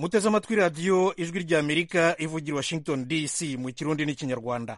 muteze amatwi radiyo ijwi ry'amerika ivugira washington dc mu kirundi n'ikinyarwanda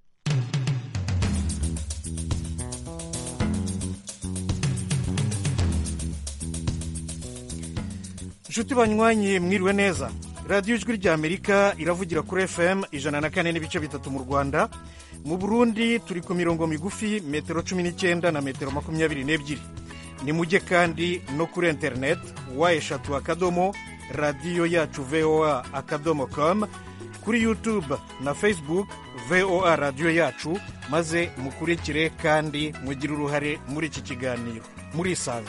inshuti banywanyi mwiriwe neza radiyo ijwi ry'amerika iravugira kuri fm ijana na kane n'ibice bitatu mu rwanda mu burundi turi ku mirongo migufi metero cumi n'icyenda na metero makumyabiri n'ebyiri ni mujye kandi no kuri interineti wa eshatu akadomo radiyo yacu voa akadomo com kuri youtube na facebook voa radiyo yacu maze mukurikire kandi mugire uruhare muri iki kiganiro murisanga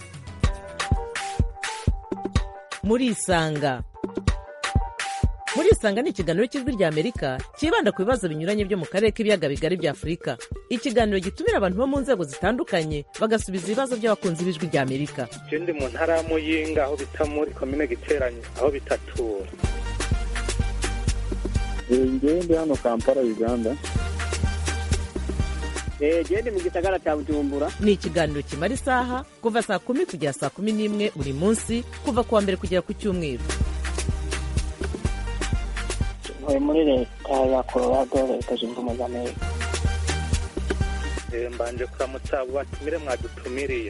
murisanga murisanga ni ikiganiro cy'ijwi rya amerika cyibanda ku bibazo binyuranye byo mu karere k'ibiyaga bigari bya afurika ikiganiro gitumira abantu bo mu nzego zitandukanye bagasubiza ibibazo by'abakunzi b'ijwi rya amerika je ndi mu ntara ya muyinga aho bita muri komine giteranye aho bitatura ngewe ndi hano kampala uganda gende mu gisagara cya bujumbura ni ikiganiro kimara isaha kuva saa kumi kugera saa kumi n'imwe buri munsi kuva ku wa mbere kugera ku cyumweru ntuye muri leta ya colorado leta zunze ubumwe za amerika Eh, mbanje kuramutsa abo batumire mwadutumiriye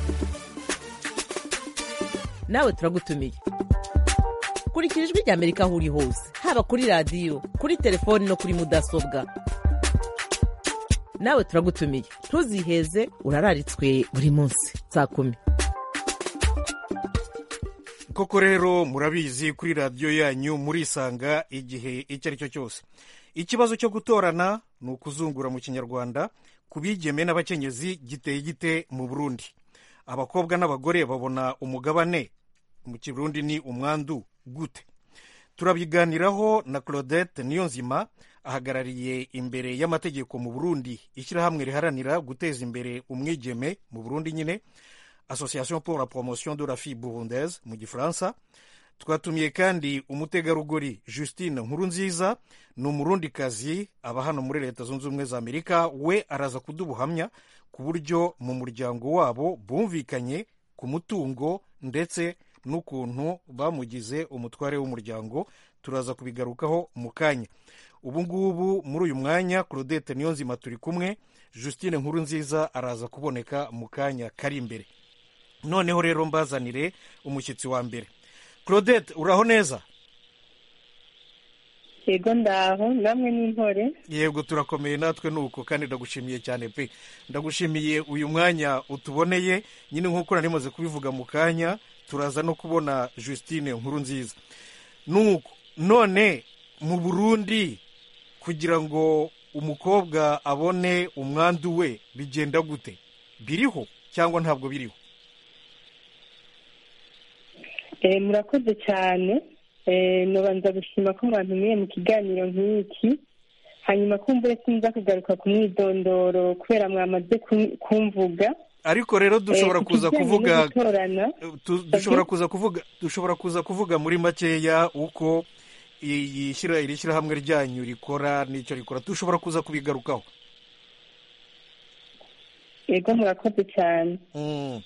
nawe turagutumiye kurikira ijwi rya amerika aho uri hose haba kuri radiyo kuri telefoni no kuri mudasobwa nawe turagutumiye ntuziheze urararitswe buri munsi saa kumi koko rero murabizi kuri radiyo yanyu murisanga igihe icyo ari cyo cyose ikibazo cyo gutorana ni ukuzungura mu kinyarwanda ku bigeme n'abakenyezi giteye gite mu burundi abakobwa n'abagore babona umugabane mu kirundi ni umwandu gute turabiganiraho na claudette niyonzima ahagarariye imbere y'amategeko mu burundi ishyirahamwe riharanira guteza imbere umwigeme mu burundi nyine association pour la promotion de la fille burundaise mu gifaransa twatumiye kandi umutegarugori justine nkurunziza ni umurundikazi aba hano muri leta zunze ubumwe za amerika we araza kuduha ubuhamya ku buryo mu muryango wabo bumvikanye ku mutungo ndetse n'ukuntu bamugize umutware w'umuryango turaza kubigarukaho mu kanya ubu ngubu muri uyu mwanya claudette niyonzima turi kumwe justine nkurunziza araza kuboneka mu kanya kari imbere noneho rero mbazanire umushyitsi wa mbere claudette uraho neza yego ndaho namwe n'intore yego turakomeye natwe nuko kandi ndagushimiye cyane pe ndagushimiye uyu mwanya utuboneye nyine nk'uko nari maze kubivuga mu kanya turaza no kubona justine nkuru nziza nuko none mu burundi kugira ngo umukobwa abone umwandu we bigenda gute biriho cyangwa ntabwo biriho Eh, murakoze cyane Eh, nobanza gushima ko mwantumiye mu kiganiro nk'iki hanyuma kumbure sinza kugaruka ku mwidondoro kubera mwamaze kum- kumvuga ariko rero dushobora Eh, ku kuza kijyanye kuvuga no gutorana tu- dushobora kuza kuvuga dushobora kuza kuvuga muri makeya uko iyi shyira iri shyirahamwe ryanyu rikora n'icyo rikora dushobora kuza kubigarukaho yego murakoze cyane Mm.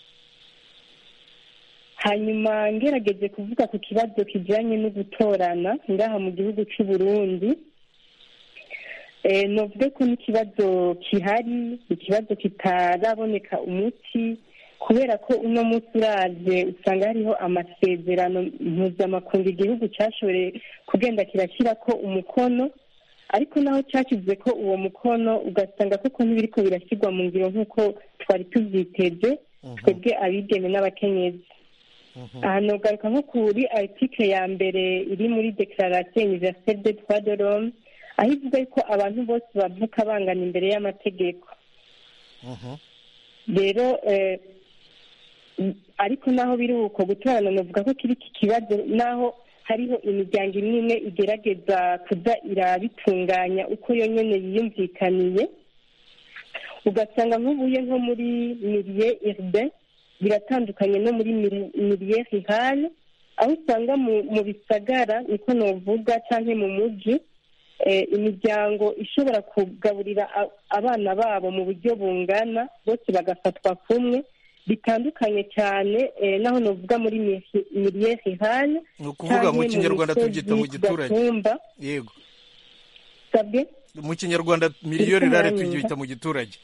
hanyuma ngerageje kuvuga ku kibazo kijyanye no gutorana ngaha mu gihugu cy'u Burundi eh, novuge ko n'ikibazo kihari ikibazo kitaraboneka umuti kubera ko uno munsi uraje usanga hariho amasezerano mpuzamakungu igihugu cyashoboye kugenda kirashyira ko umukono ariko naho cyashyize ko uwo mukono ugasanga koko ntibiriko birashyirwa mu ngiro nk'uko twari tubyiteze twebwe abigeme n'abakenyezi aha nogaruka nko kuri article ya mbere iri muri declaration universelle des droits de l'homme aho ivuga ko abantu bose bavuka bangana imbere y'amategeko Mhm. rero eh, ariko naho biri uko gutorana novuga ko kiri iki kibazo naho hariho imiryango imwe imwe igerageza kuza irabitunganya uko yonyine yiyumvikaniye ugasanga nk'ubuye nko muri mirie urbain biratandukanye no muri miri- mirie rurale aho usanga mu mu bisagara niko novuga cyangwa mu mujyi eh, imiryango ishobora kugaburira a- abana babo mu buryo bungana bose bagafatwa kumwe bitandukanye cyane eh, naho novuga muri miliye rurale ni ukuvuga mu kinyarwanda tubyita mu giturage gatumba yego sabwe mu kinyarwanda miliyoni rare tubyita mu giturage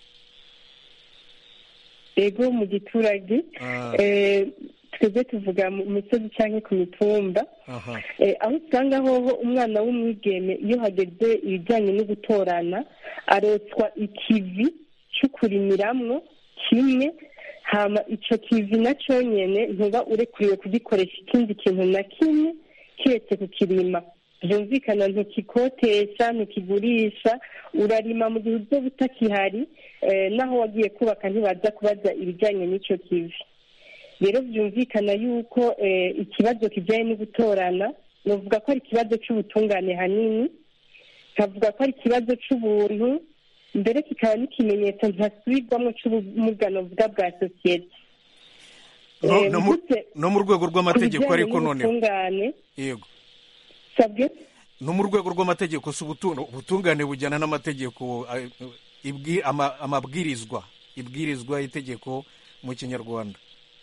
ego mu giturage Ah. eh, twebwe tuvuga mu misozi cyangwa ku mitumba aha Eh, aho usanga hoho umwana w'umwigeme iyo hageze ibijyanye no gutorana arotswa ikivi cyo kurimiramwo kimwe hama ico kivi na nyene ntuba urekuriwe kugikoresha ikindi kintu na kimwe kiretse kukirima byumvikana ntukikotesha ntukigurisha urarima mu gihe uzoba utakihari eh, naho wagiye kubaka ntibaza kubaza ibijyanye n'ico kivi rero byumvikana yuko eh, ikibazo kijyanye no gutorana navuga ko ari ikibazo cy'ubutungane hanini nkavuga ko ari ikibazo cy'ubuntu mbere kikaba n'ikimenyetso ntasubirwamo cy'ubumuga novuga bwa sosiyete No- Eh, no mu- mvutse no mu rwego ku rw'amategeko bijyanye ariko noneho n'ubutungane yego sabwe no mu rwego rw'amategeko si ubutu- ubutungane bujyana n'amategeko eh, ibwi- ama- amabwirizwa ibwirizwa itegeko mu kinyarwanda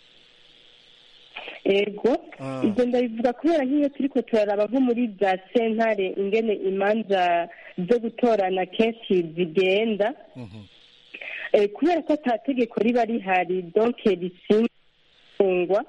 ego Ah. ibyo ndabivuga kubera nk'iyo turiko turaraba nko muri za sentare ingene imanza zo gutorana kenshi zigenda Mhm. Eh, kubera ko ata tegeko riba rihari donke risingwa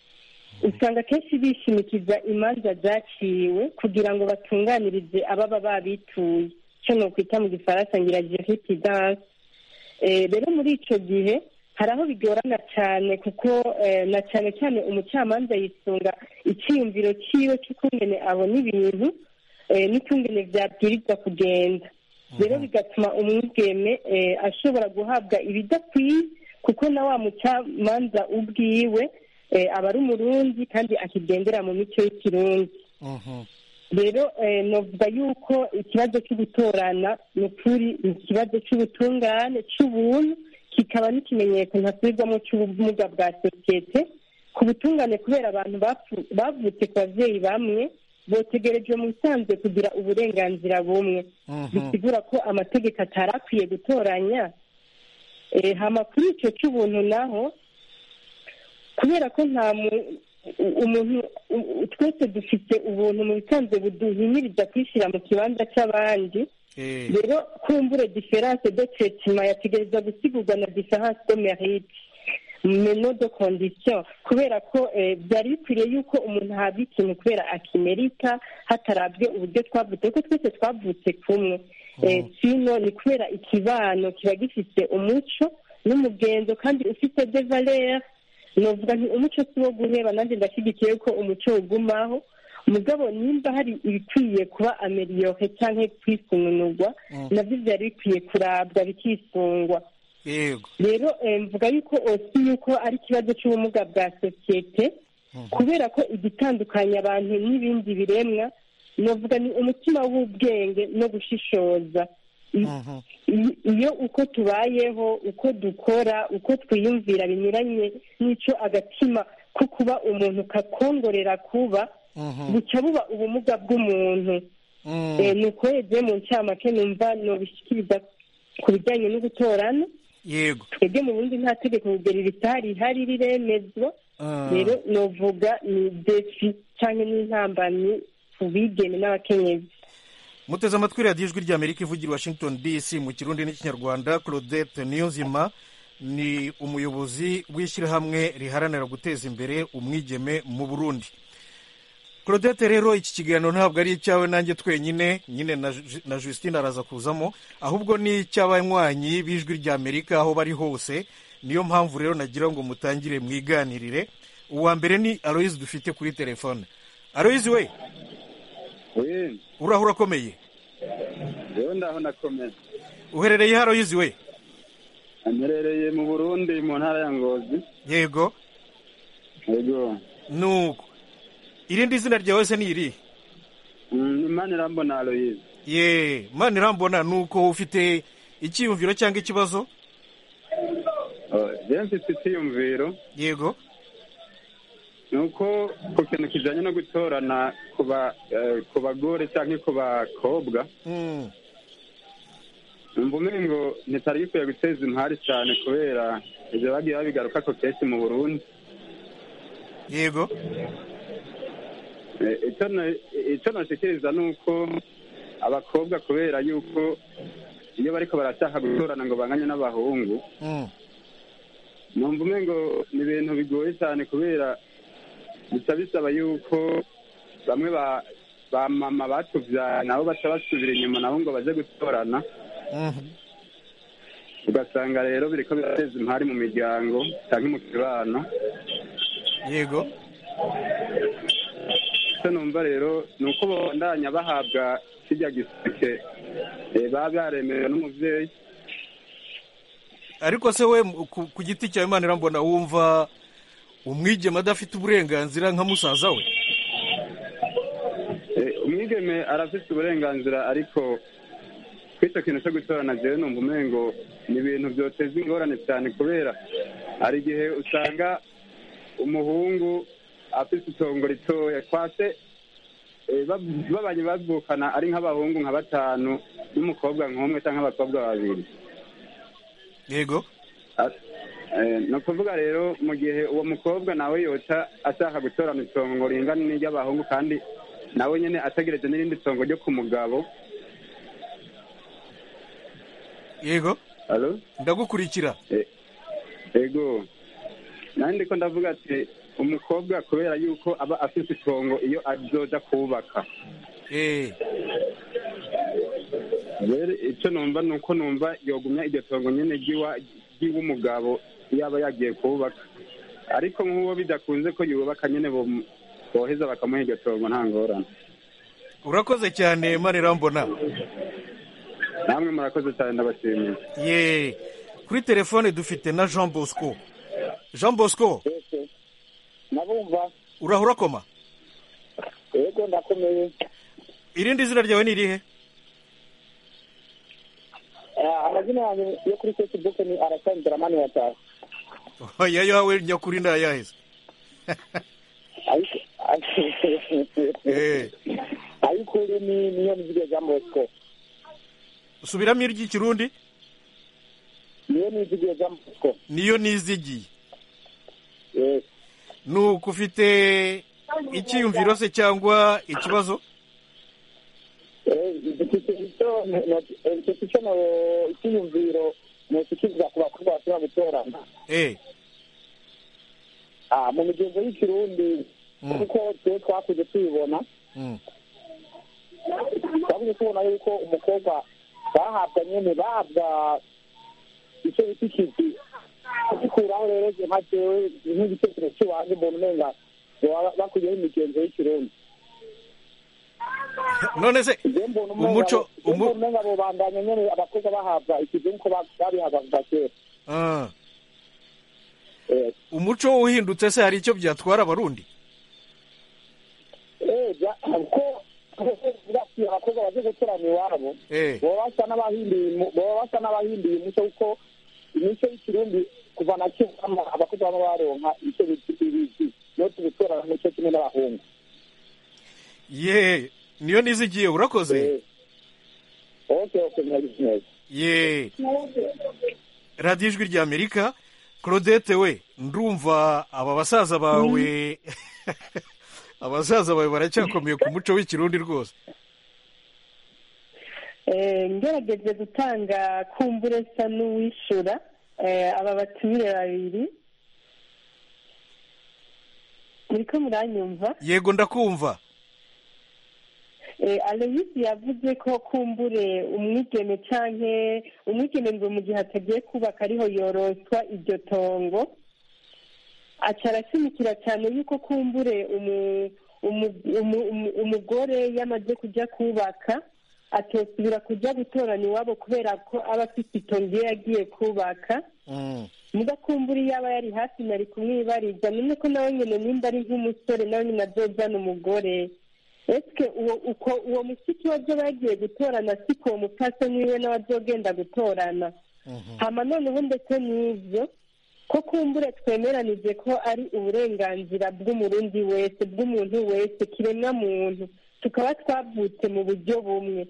usanga kenshi bishimikiza imanza zaciwe kugira ngo batunganirize ababa babituye icyo nokwita mu gifaransa ngira jurididanse rero muri ico gihe hari aho bigorana cyane kuko eh, na cyane cyane umucamanza yisunga icyiyumviro cyiwe cy'ukungene abona ibintu eh, n'ukungene byabwirizwa kugenda rero bigatuma umwigeme eh, ashobora guhabwa ibidakwiye kuko na wa mucamanza ubwiwe eh, aba ari umurundi kandi akigendera mu mico y'ikirundi Mhm. rero eh, novuga yuko ikibazo cyo gutorana ni ukuri ni ikibazo cy'ubutungane cy'ubuntu kikaba n'ikimenyetso ntasubirwamo cy'ubumuga bwa sosiyete ku butungane kubera abantu bapfu- bavutse ku babyeyi bamwe botegerejwe mu bisanzwe kugira uburenganzira bumwe Mhm. bisigura ko amategeko atari akwiye gutoranya Eh, hama kuri icyo cy'ubuntu naho kubera ko nta mu- u- umuntu u- u- twese dufite ubuntu mu bisanzwe buduhimiriza kwishyira mu kibanza cy'abandi Eh, rero kumbure diferanse de traitement yategereza gusigurwa na diferanse de mérite meno de condition kubera ko eh, byari bikwiriye yuko umuntu ahabwa ikintu kubera akimerika hatarabwe uburyo twavutse kuko twese twavutse kumwe Eh, sino ni kubera ikibano kiba gifite umuco n'umugenzo kandi ufite de valeur novuga nti umuco si wo guheba nanjye ndashyigikiye ko umuco ugumaho mugabo nimba hari ibikwiye kuba ameliyore cyangwa kwisununurwa nabyo byari bikwiye kurabwa bikisungwa yego rero eh, mvuga yuko osi yuko ari ikibazo cy'ubumuga bwa sosiyete kubera ko igitandukanya abantu n'ibindi biremwa novuga ni umutima w'ubwenge no gushishoza I- Mhm. i- iyo uko tubayeho uko dukora uko twiyumvira binyuranye n'icyo agatima ko kuba umuntu kakongorera kuba Mhm. buca buba ubumuga bw'umuntu Mm. Eh, ni uko yagiye mu ncamake numva nobishyikiriza ku bijyanye no gutorana yego twebwe mu bundi nta tegeko kugera ritari rihari riremezwa Ah. rero novuga ni defi cyangwa n'intambamyi ku bigeme n'abakenyezi muteze amatwi radiyo ijwi ry'amerika ivugira i washington dc mu kirundi n'ikinyarwanda claudette niyonzima ni umuyobozi w'ishyirahamwe riharanira guteza imbere umwigeme mu burundi claudette rero iki kiganiro ntabwo ari icyawe nanjye twenyine nyine na Ju- na justine araza kuzamo ahubwo ni icy'abanywanyi b'ijwi ry'amerika aho bari hose niyo mpamvu rero nagira ngo mutangire mwiganirire uwa mbere ni aloyizi dufite kuri telefone aloyizi we we uraho urakomeye rero ndaho nakomeye uherereye haro yizi we amerereye mu burundi mu ntara ya ngozi yego yego nuko irindi zina ryawe se ni irihe Mm, imana irambona aloyize ye mani irambona nuko ufite icyiyumviro cyangwa ikibazo rero mfite icyiyumviro yego ni uko ku kintu kijyanye no gutorana ku ba- eh, ku bagore cyangwa ku bakobwa Mm, numva umengo ntitari gikwiye guteza impari cyane kubera ibyo bagiye babigaruka ko kenshi mu burundi yego Eh, icyo na- icyo nashikiriza ni uko abakobwa kubera yuko iyo bariko barashaka gutorana ngo banganye n'abahungu Mm. numva umengo ni ibintu bigoye cyane kubera bica bisaba yuko bamwe ba ba mama batuvyaye nabo baca basubira inyuma nabo ngo baje gutorana Mhm. ugasanga rero biriko birateza impari mu miryango canke mu kibano yego icyo numva rero ni uko babandanya bahabwa kirya giseke eh, baba baremerewe n'umuvyeyi ariko se we mu- ku, ku giti cyawe imana irambona wumva umwigeme adafite uburenganzira nka musaza we Eh, umwigeme arafite uburenganzira ariko kw'icyo kintu cyo gutorana jewe numva umengo ni ibintu byoteza ingorane cyane kubera hari igihe usanga umuhungu afite itongo ritoya kwase eh, bab- babanye bavukana ari nk'abahungu nka batanu n'umukobwa nk'umwe cyangwa abakobwa babiri yego Eh, ni ukuvuga rero mu gihe uwo mukobwa nawe yoca ashaka gutorana itongo ringana n'iry'abahungu kandi nawe nyine ategereje n'irindi tongo ryo ku mugabo yego alo ndagukurikira ego nanjye ndiko ndavuga ati umukobwa kubera yuko aba afite itongo iyo azoja kubaka eh rero icyo numva ni uko numva yogumya iryo tongo nyine ry'iwa- ry'iw'umugabo iyo aba yagiye kubaka ariko nk'uwo bidakunze ko yubaka nyine bom- boheza bakamuha iryo tongo nta ngorane urakoze cyane imana irambona namwe murakoze cyane ndabashimiye ye kuri telefone dufite na jean bosco jean bosco nabumva urahura koma yego ndakomeye irindi zina ryawe ni irihe Eh, amazina yanjye yo kuri facebook ni arasani dramani watashye oya yawe nyakuri ndayaheze ariko Eh. ariko uri ni niyo nizige jean bosco subiramo iry'ikirundi niyo nizige jean bosco niyo nizigiye yes nuko ufite icyiyumviro se cyangwa ikibazo dufite icyo dufite icyo no- icyiyumviro nokikiriza ku bakobwa bashobora gutorana eh Ah, mu migenzo y'ikirundi Mm. kuko twe twakuze tuyibona mm. twakuze tubona yuko umukobwa bahabwa nyene bahabwa icyo bita ikizi gikuraho rero je nka jewe nk'igitekerezo cy'iwanjye mbona umenga baba bakuyeho imigenzo y'ikirundi none se je mbona umenga umuco je mbona umu, umenga bobandanya nyene abakobwa bahabwa ikizi nk'uko ba- babihabwa kuva kera ah, Eh, umuco uhindutse se hari icyo byatwara abarundi eh, bya- ko bati abakobwa baje gutorana iwabo eh baba basa n'abahinduye umu- baba basa n'abahinduye umuco kuko imico y'ikirundi kuva na kivamo abakozi baba baronka icyo bita ibizi no tugutorana umuco kimwe n'abahungu ye niyo nizigiye urakoze Eh, okay okay mwagize neza ye radiyo ijwi rya amerika claudette we ndumva aba basaza bawe abasaza bawe baracyakomeye ku muco w'ikirundi rwose Eh, ngerageje gutanga kumbure sa n'uwishura eh, aba batumire babiri muriko muranyumva yego ndakumva Eh, aloyisi yavuze ko kumbure umwigeme canke umwigeme ngo mu gihe atagiye kubaka ariho yoroswa iryo tongo aca arashimikira cyane yuko kumbure umu- umu- umu- umu- umugore yamaze kujya kubaka atosubira kujya gutoranya iwabo kubera ko aba afite itongo iyo yagiye kubaka Mm. muga kumbura iyo aba yari hafi nari kumwibariza none ko nawe nyine nimba ari nk'umusore nawe nyine azojana umugore ese uwo uko uwo mushiki we azoba yagiye gutorana siko uwo mupfasoni wiwe nawe azogenda gutorana hama noneho ndetse n'ibyo ko kumbure twemeranije ko ari uburenganzira bw'umurundi wese bw'umuntu wese kiremwa muntu tukaba twavutse mu buryo bumwe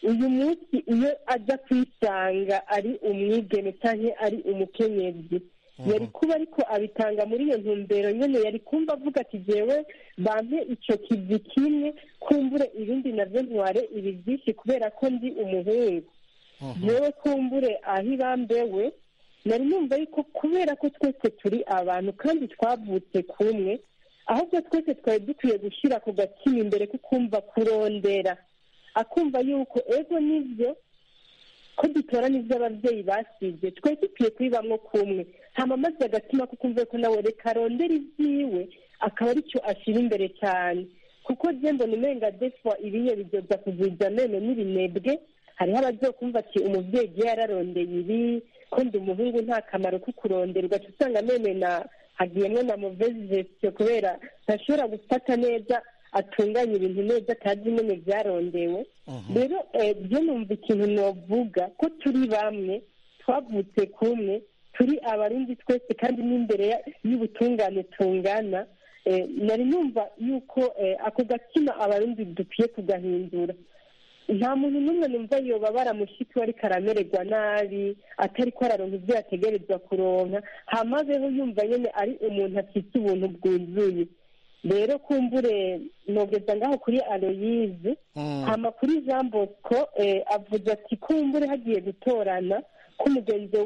uyu munsi iyo aza kwisanga ari umwigeme cyangwa ari umukenyezi yari kuba ariko abitanga muri iyo ntumbero nyine yari kumva avuga ati jyewe bampe icyo kivi kimwe kumbure ibindi nabyo ntware ibi byinshi kubera ko ndi umuhungu yewe kumbure aho ibambewe nari numva yuko kubera ko twese turi abantu kandi twavutse kumwe ahubwo twese twari dukwiye gushyira ku gatima imbere ko kumva kurondera akumva yuko ego nibyo ko dutora n'ibyo ababyeyi basize twese dukwiye kubibamo kumwe hama maze agatima ko kumva ko nawe reka arondera ibyiwe akaba aricyo ashyira imbere cyane kuko mbona umenga defwa ibiye bidoda kugwiza amenyo n'ibinebwe hariho abazokumva ati umubyeyi igihe yararondeye ibi ko ndi umuhungu nta kamaro ko kurondera ugaca usanga amenyo na hagiyemo na muvezi gestion kubera ntashobora gufata neza atunganya ibintu neza atazi nyine byarondewe rero byo numva ikintu navuga ko turi bamwe twavutse kumwe turi abarundi twese kandi n'imbere y'ubutungane tungana nari numva yuko ako gatima abarundi dukwiye kugahindura nta muntu n'umwe numva yoba baramushiki we ariko aramererwa nabi atari ko araronka ibyo yategerezwa kuronka hamazeho yumva nyine ari umuntu afite ubuntu bwuzuye rero kumbure nogeza ngaho kuri aloyize hama kuri jean bosco avuze ati kumbure hagiye gutorana k'umugenzi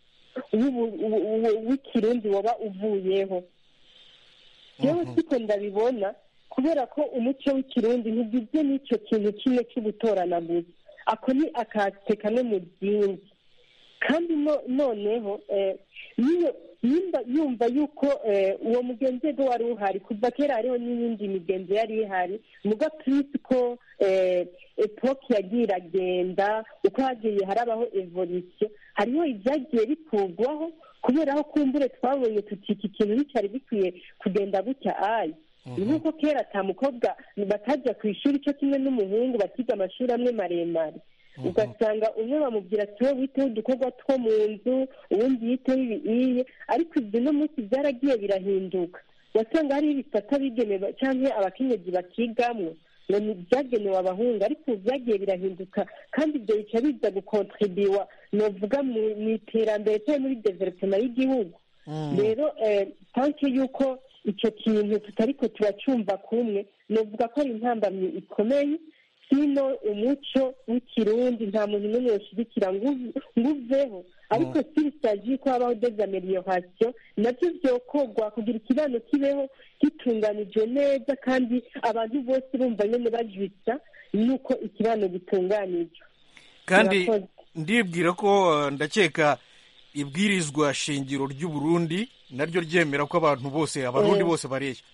w'ikirundi waba uvuyeho yewe siko ndabibona kubera ko umuco w'ikirundi ntugizwe n'icyo kintu kimwe cyo gutorana gusa ako ni akate kamwe mu byinshi kandi noneho nimba yumva yuko uwo mugenzi we wari uhari kuva kera hariho n'iyindi migenzo yari ihari muga purisi ko epoke yagiye iragenda uko hagiye harabaho evolisiyo hariho ibyagiye bikurwaho kubera aho kumbure twabonye tuti iki kintu nticyari bikwiye kugenda gutya ayi ni nk'uko kera ata mukobwa batajya ku ishuri cyo kimwe n'umuhungu bakiga amashuri amwe maremare ugasanga umwe bamubwira ati wowe witeho udukorwa two mu nzu ubundi yiteho ibiye ariko ibyo no munsi byaragiye birahinduka wasanga hariho ibisata bigenewe cyangwa abakenyezi bakigamwo ngo ni ibyagenewe abahungu ariko ubu byagiye birahinduka kandi ibyo bica biza gukontribiwa novuga mu iterambere cyangwa muri developema y'igihugu rero tanke y'uko icyo kintu tutari ko turacyumva kumwe novuga ko ari intambamyi ikomeye sino umuco w'ikirundi nta muntu n'umwe yashyigikira ngo uveho ariko sirisaji ko habaho dezamelioration nabyo byokorwa kugira ikibano kibeho gitunganijwe neza kandi abantu bose bumva nyine bajwitsa nuko ikibano gitunganijwe kandi ndibwira ko ndakeka ibwirizwa shingiro ry'u Burundi naryo ryemera ko abantu bose abarundi bose bareshya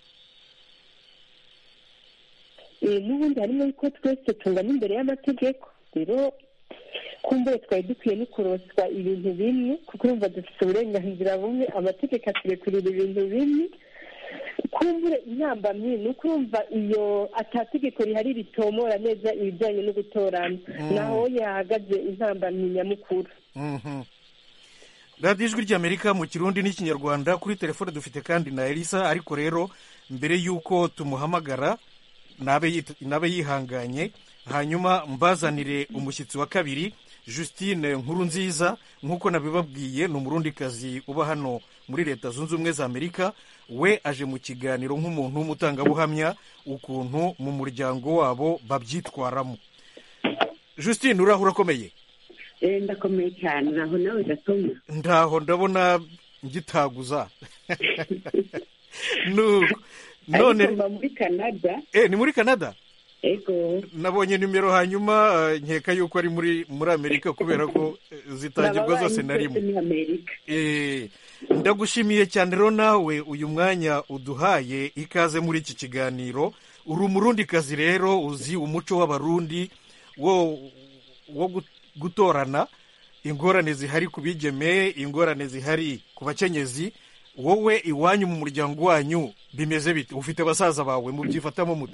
n'ubundi harimo yuko twese tungana imbere y'amategeko rero kumbure twari dukwiye no kuroswa ibintu bimwe kuko urumva dufite uburenganzira bumwe amategeko aturekurira ibintu bimwe kumbure intambamyi ni uko urumva iyo atategeko rihari ritomora neza ibijyanye no gutorana naho yahagaze intambamyi nyamukuru radiyo ijwi ry'amerika mu kirundi n'ikinyarwanda kuri telefone dufite kandi na elisa ariko rero mbere y'uko tumuhamagara nabe yihanganye hanyuma mbazanire umushyitsi wa kabiri Justine nkuru nziza nk'uko nabibabwiye ni umurundikazi uba hano muri leta zunze ubumwe za amerika we aje mu kiganiro nk'umuntu w'umutangabuhamya ukuntu mu muryango wabo babyitwaramo Justine uraho urakomeye ndakomeye cyane naho nawe gatoma ndaho ndabona ngitaguza none muri canada eh ni muri canada ego nabonye nimero hanyuma nkeka yuko ari muri muri amerika kubera ko zitangirwa zose na rimwe ndagushimiye cyane rero nawe uyu mwanya uduhaye ikaze muri iki kiganiro uri umurundikazi rero uzi umuco w'abarundi wo wo gutorana ingorane zihari ku bigeme ingorane zihari ku bakenyezi wowe iwanyu mu muryango wanyu bimeze bite ufite basaza bawe mubyifatamo muti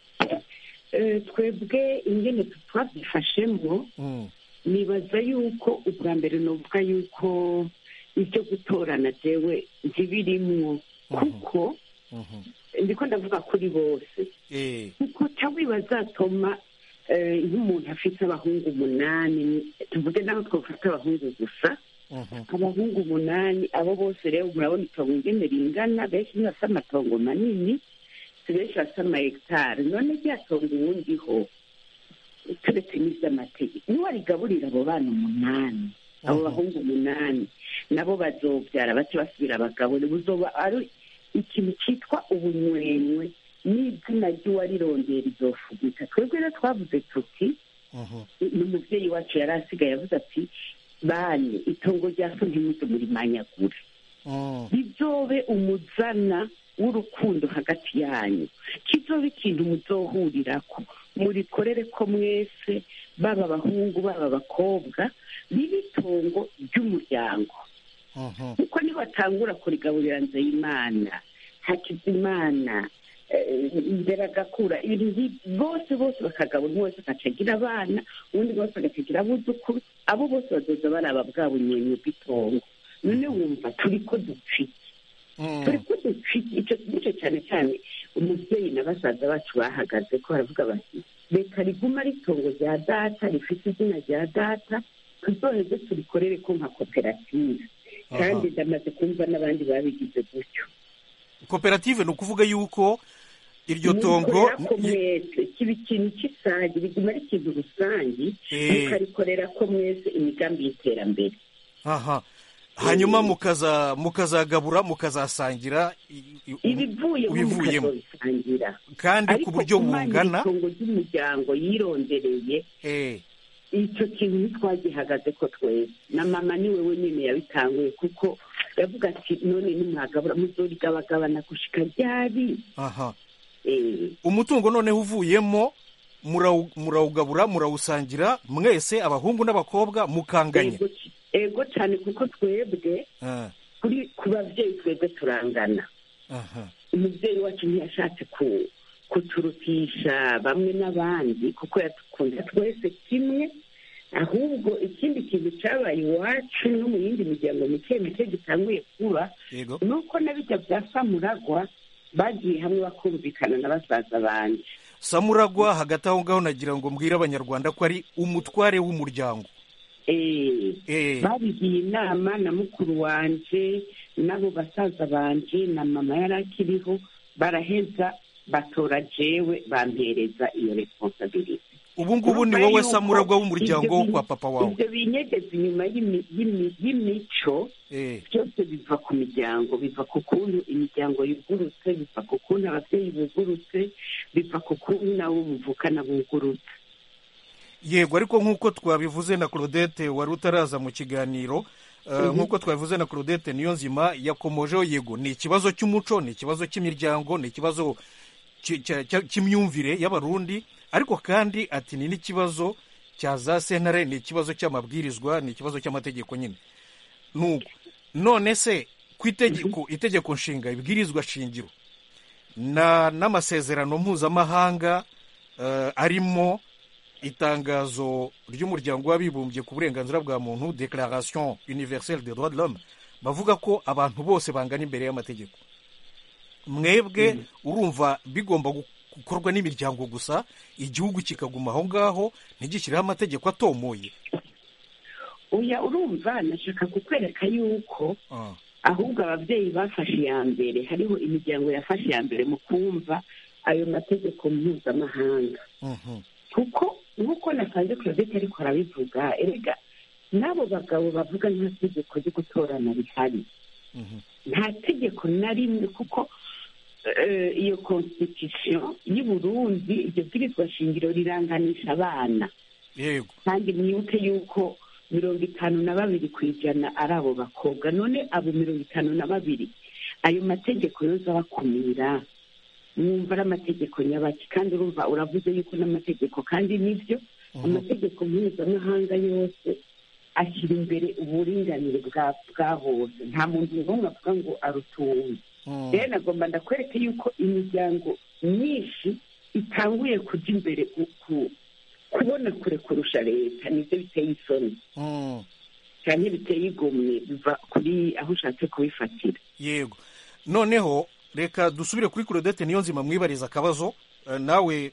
twebwe ingene twabyifashemo nibaza yuko ubwa mbere nuvuga yuko ibyo gutorana jewe ntibirimwo kuko ndiko ndavuga kuri bose kuko tawi bazatoma eh, nk'umuntu afite abahungu umunani tuvuge naho twafata abahungu gusa abahungu umunani abo bose rero murabona itongo ingene ringana benshi ntibafite amatongo manini si benshi bafite amahegitari none rya tongo uwundiho turetse n'iby'amategeko niwarigaburira abo bana umunani abo bahungu umunani nabo bazobyara bace basubira abagabo buzoba ari ikintu cyitwa ubunywenywe n'izina ry'uwarirondera izofugika twebwe rero twavuze tuti ni umubyeyi wacu yari asigaye avuze ati bane itongo rya so ntimuze murimanyagure bizobe umuzana w'urukundo hagati yanyu kizobe ikintu muzohurirako murikorere ko mwese baba abahungu baba abakobwa ribe itongo ry'umuryango kuko nibatangura kurigaburira nzeyimana hakizimana eh, imbere agakura ibintu nk'ibi bose bose bakagabura umwe wese agacagira abana ubundi bose agacagira abuzukuru abo bose bazoza baraba bwa bunyenye bw'itongo none wumva turi ko dupfike turi ko dupfike icyo gice cyane cyane umubyeyi na basaza bacu bahagaze ko baravuga bati reka riguma ari itongo rya data rifite izina rya data tuzoheze turikorere ko nka koperative kandi ndamaze kumva n'abandi babigize gutyo koperative ni ukuvuga yuko iryo tongo mukorera ko mwese kiba ikintu cy'isange biguma ari ikintu rusange Eh. mukabikorera ko mwese imigambi y'iterambere aha hanyuma mukaza mukazagabura mukazasangira i- i- ibivuyemo ibivuyemo. mukazobisangira kandi ku ariko buryo kumanyira bungana itongo ry'umuryango yirondereye eh, icyo kintu ntitwagihagaze ko twese na mama ni we wenyine yabitanguye kuko yavuga ati none nimwagabura muzorigabagabana gushika ryari aha Eh, umutungo noneho uvuyemo murawu- murawugabura murawusangira mwese abahungu n'abakobwa mukanganya ego c- ego cyane kuko twebwe Ah, kuri ku babyeyi twebwe turangana aha umubyeyi wacu ntiyashatse ku kuturutisha bamwe n'abandi kuko yadukunda twese kimwe ahubwo ikindi kintu cyabaye iwacu no mu yindi miryango mike mike gitanguye kuba yego ni uko na bijya bya samuragwa bagiye hamwe bakumvikana na basaza banje samuragwa hagati aho ngaho nagira ngo mbwire abanyarwanda ko ari umutware w'umuryango Eh, Eh, babigiye inama na mukuru wanje n'abo basaza banje na mama yari akiriho baraheza batora jewe bampereza iyo responsabilite ubu ngubu ni Urumva wowe yuko samuragwa w'umuryango ibyo wo bi- kwa papa wawe ibyo binyegeza inyuma y'imi- y'imi- y'imico Eh, byose biva ku miryango biva ku kuntu imiryango yugurutse biva ku kuntu ababyeyi bugurutse biva ku kuntu nabo buvukana bugurutse yego ariko nk'uko twabivuze na claudette wari utaraza mu kiganiro eh, nk'uko twabivuze na claudette niyo nzima yakomojeho yego ni ikibazo cy'umuco ni ikibazo cy'imiryango ni ikibazo cy- cya- cya- cy'imyumvire y'abarundi ariko kandi ati ni n'ikibazo cya za sentare ni ikibazo cy'amabwirizwa ni ikibazo cy'amategeko nyine nuko none se ku itegeko itegeko nshinga ibwirizwa shingiro na n'amasezerano mpuzamahanga eh, arimo itangazo ry'umuryango w'abibumbye ku burenganzira bwa muntu declaration universelle des droits de l'homme bavuga ko abantu bose bangana imbere y'amategeko mwebwe urumva bigomba gu- gukorwa n'imiryango gusa igihugu kikaguma aho ngaho ntigishyireho amategeko atomoye oya urumva nashaka kukwereka yuko Ah, ahubwo ababyeyi bafashe iya mbere hariho imiryango yafashe iya mbere mu kumva ayo mategeko mpuzamahanga mhm. kuko nk'uko nasanze claudette ariko arabivuga erega n'abo bagabo bavuga nta tegeko ryo gutorana rihari Mhm. nta tegeko na rimwe kuko eh, iyo constitution y'u Burundi iryo bwirizwa shingiro riranganisha abana yego kandi mwibuke yuko mirongo itanu na babiri ku ijana ari abo bakobwa none abo mirongo itanu na babiri ayo mategeko yoza abakumira mwumva ari amategeko nyabaki kandi urumva uravuze yuko n'amategeko kandi nibyo amategeko mpuzamahanga yose ashyira imbere uburinganire bwa bwa bose nta muntu n'umwe avuga ngo arutuwe Mm. rero nagomba ndakwereke yuko imiryango myinshi itanguye kujya imbere ku- ku- kubona kure kurusha leta nibyo biteye isoni Mm. cyane biteye igomwe biva kuri aho ushatse kubifatira yego noneho reka dusubire kuri claudette niyo nzima mwibariza akabazo Eh, nawe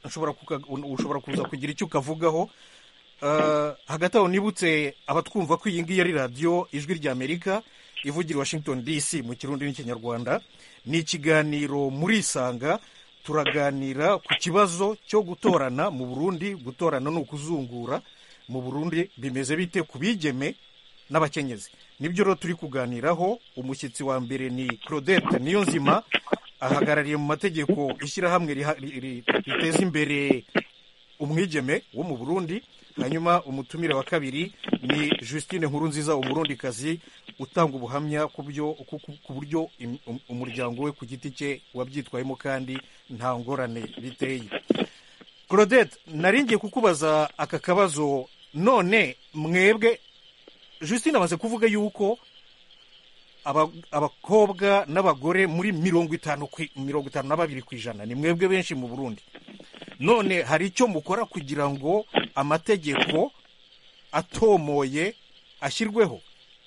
nshobora kuka- ushobora kuza kugira icyo ukavugaho Eh, hagati aho nibutse abatwumva ko iyi ngiyi ari radiyo ijwi ry'amerika ivugira i washington dc mu kirundi n'ikinyarwanda ni ikiganiro muri isanga turaganira ku kibazo cyo gutorana mu burundi gutorana ni ukuzungura mu burundi bimeze bite ku bigeme n'abakenyezi nibyo rero turi kuganiraho umushyitsi wa mbere ni claudette niyonzima ahagarariye mu mategeko ishyirahamwe riha- ri- ri- riteza imbere umwigeme wo mu burundi hanyuma umutumire wa kabiri ni justine nkurunziza umurundikazi utanga ubuhamya ku byo ku- ku- ku buryo im- um- umuryango we ku giti cye wabyitwayemo kandi nta ngorane biteye claudette nari ngiye kukubaza aka kabazo none mwebwe justine amaze kuvuga yuko aba- abakobwa n'abagore muri mirongo itanu ku- mirongo itanu na babiri ku ijana ni mwebwe benshi mu burundi none hari icyo mukora kugira ngo amategeko atomoye ashyirweho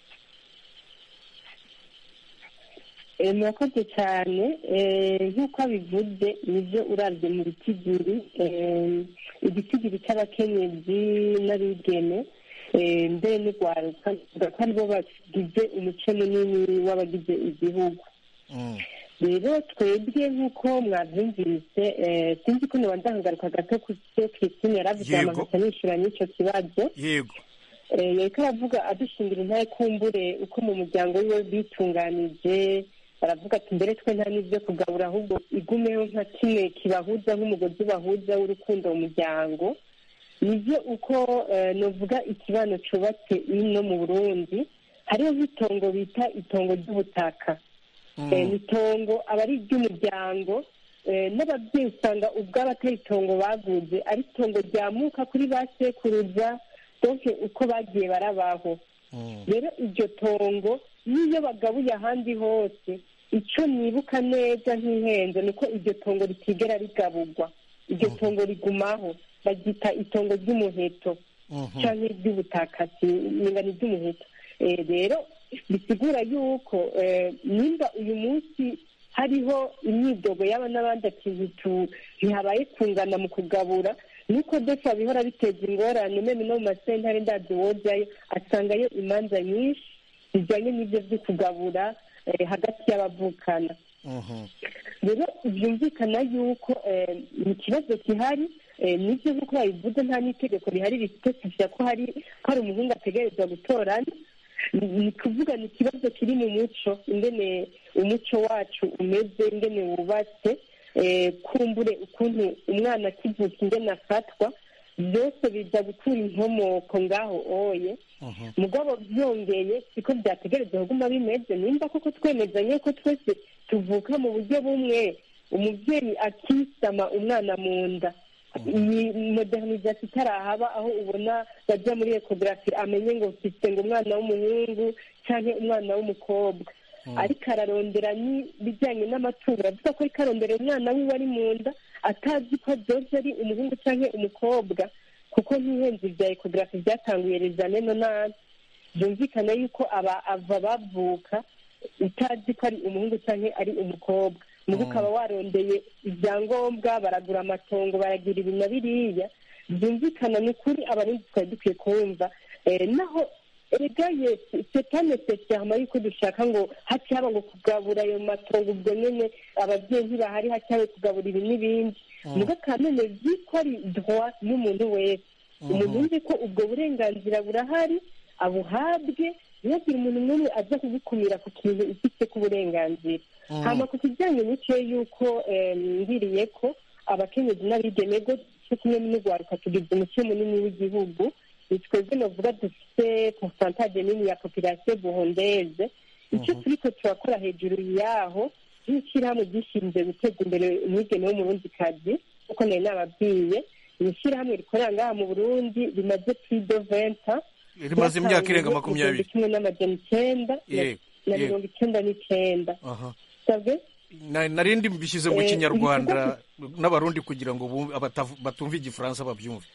Eh, murakoze cyane Eh, nk'uko abivuze nibyo urabye mu bitigiri Eh, igitigiri cy'abakenyezi n'abigeme eh, mbere n'urwaruka bivuga ko aribo bagize umuco munini w'abagize igihugu Mm. rero twebwe nk'uko mwabyumvise eh, sinzi ko nibanza nkagaruka gato ku cyo christine yaravuze Yego. amahasa nishyura n'icyo kibazo yego Eh, yariko aravuga adushingira intare kumbure uko mu muryango wiwe bitunganije baravuga ati mbere twe nta n'ibyo kugabura ahubwo igumeho nka kimwe kibahuza nk'umugozi bahuza w'urukundo mu muryango nibyo uko eh, novuga ikibano cubatse ino mu burundi hariho nk'itongo bita itongo ry'ubutaka Eh, ni itongo aba ari iry'umuryango eh, n'ababyeyi usanga ubwabo atari itongo baguze ari itongo ryamuka kuri ba sekuruza donke uko bagiye barabaho Mm. rero iryo tongo n'iyo bagabuye ahandi hose icyo nibuka neza nk'ihenze ni uko iryo tongo ritigera rigaburwa iryo tongo rigumaho baryita itongo ry'umuheto Mhm. cyangwa iry'ubutaka ingano ry'umuheto Eh, rero bisigura yuko eh, nimba uyu munsi hariho imyidogo yaba n'abandi ati ntitu- ntihabaye kungana mu kugabura nuko desa bihora biteza ingorane meme no mu masentare ndazi wojayo asangayo imanza nyinshi zijyanye n'ibyo byo kugabura eh, hagati y'abavukana Mhm. rero byumvikana yuko eh, ni ikibazo gihari eh, nibyo nk'uko babivuze nta n'itegeko rihari rifite ko hari ko hari umuhungu ategerezwa gutorana ni ni kuvuga ni ikibazo kiri mu muco ingene umuco wacu umeze ingene wubatse eh, kumbure ukuntu umwana akivuka ingene afatwa byose biza gukura inkomoko ngaho oye Mhm. mugabo byongeye siko byategerezwa kuguma bimeze nimba koko twemezanye ko twese tuvuka mu buryo bumwe umubyeyi akisama umwana mu nda iyi modernization itarahaba aho ubona bajya muri ekogarafi amenye ngo mfite ngo umwana w'umuhungu cyangwa umwana w'umukobwa ariko ararondera n'ibijyanye n'amatungo aravuga ko ariko arondera umwana wiwe ari mu nda atazi ko byose ari umuhungu cyangwa umukobwa kuko nk'ihenzi bya ekogarafi byatanguye rezane no nabi byumvikana yuko aba ava bavuka utazi ko ari umuhungu cyangwa ari umukobwa mugo ukaba warondeye ibyangombwa baragura amatongo baragira ibi na biriya byumvikana ni ukuri abarundi twari dukwiye kumva Eh, naho erega yesi setane sesiyama yuko dushaka ngo haci haba ngo kugabura ayo matongo ubwo nyene ababyeyi ntibahari haci habe kugabura ibi n'ibindi mugo kanone vyiko ari droit y'umuntu wese umuntu yumve ko ubwo burenganzira burahari abuhabwe ntihagire umuntu n'umwe aza kugukumira ku kintu ufite k'uburenganzira hama ku kijyanye n'icyo yuko eh, ngiriye ko abakenyezi n'abigeme go cyo kimwe n'urwaruka tugize umuco munini w'igihugu ni twebwe novuga dufite pourcentage nini ya population burundeze icyo turiko turakora hejuru yaho nk'ishyirahamwe ryishinzwe guteza imbere umwigeme w'umurundikazi kuko nari nababwiye ni ishyirahamwe rikorera ngaha mu burundi rimaze plus de vingt ans rimaze imyaka irenga makumyabiri kimwe n'amajana icyenda na- Yego, na yego. mirongo icyenda n'icyenda aha sabwe Na- narindi mbishyize mu Eh, kinyarwanda n'abarundi kugira ngo bumve- abatavu- batumva igifaransa babyumve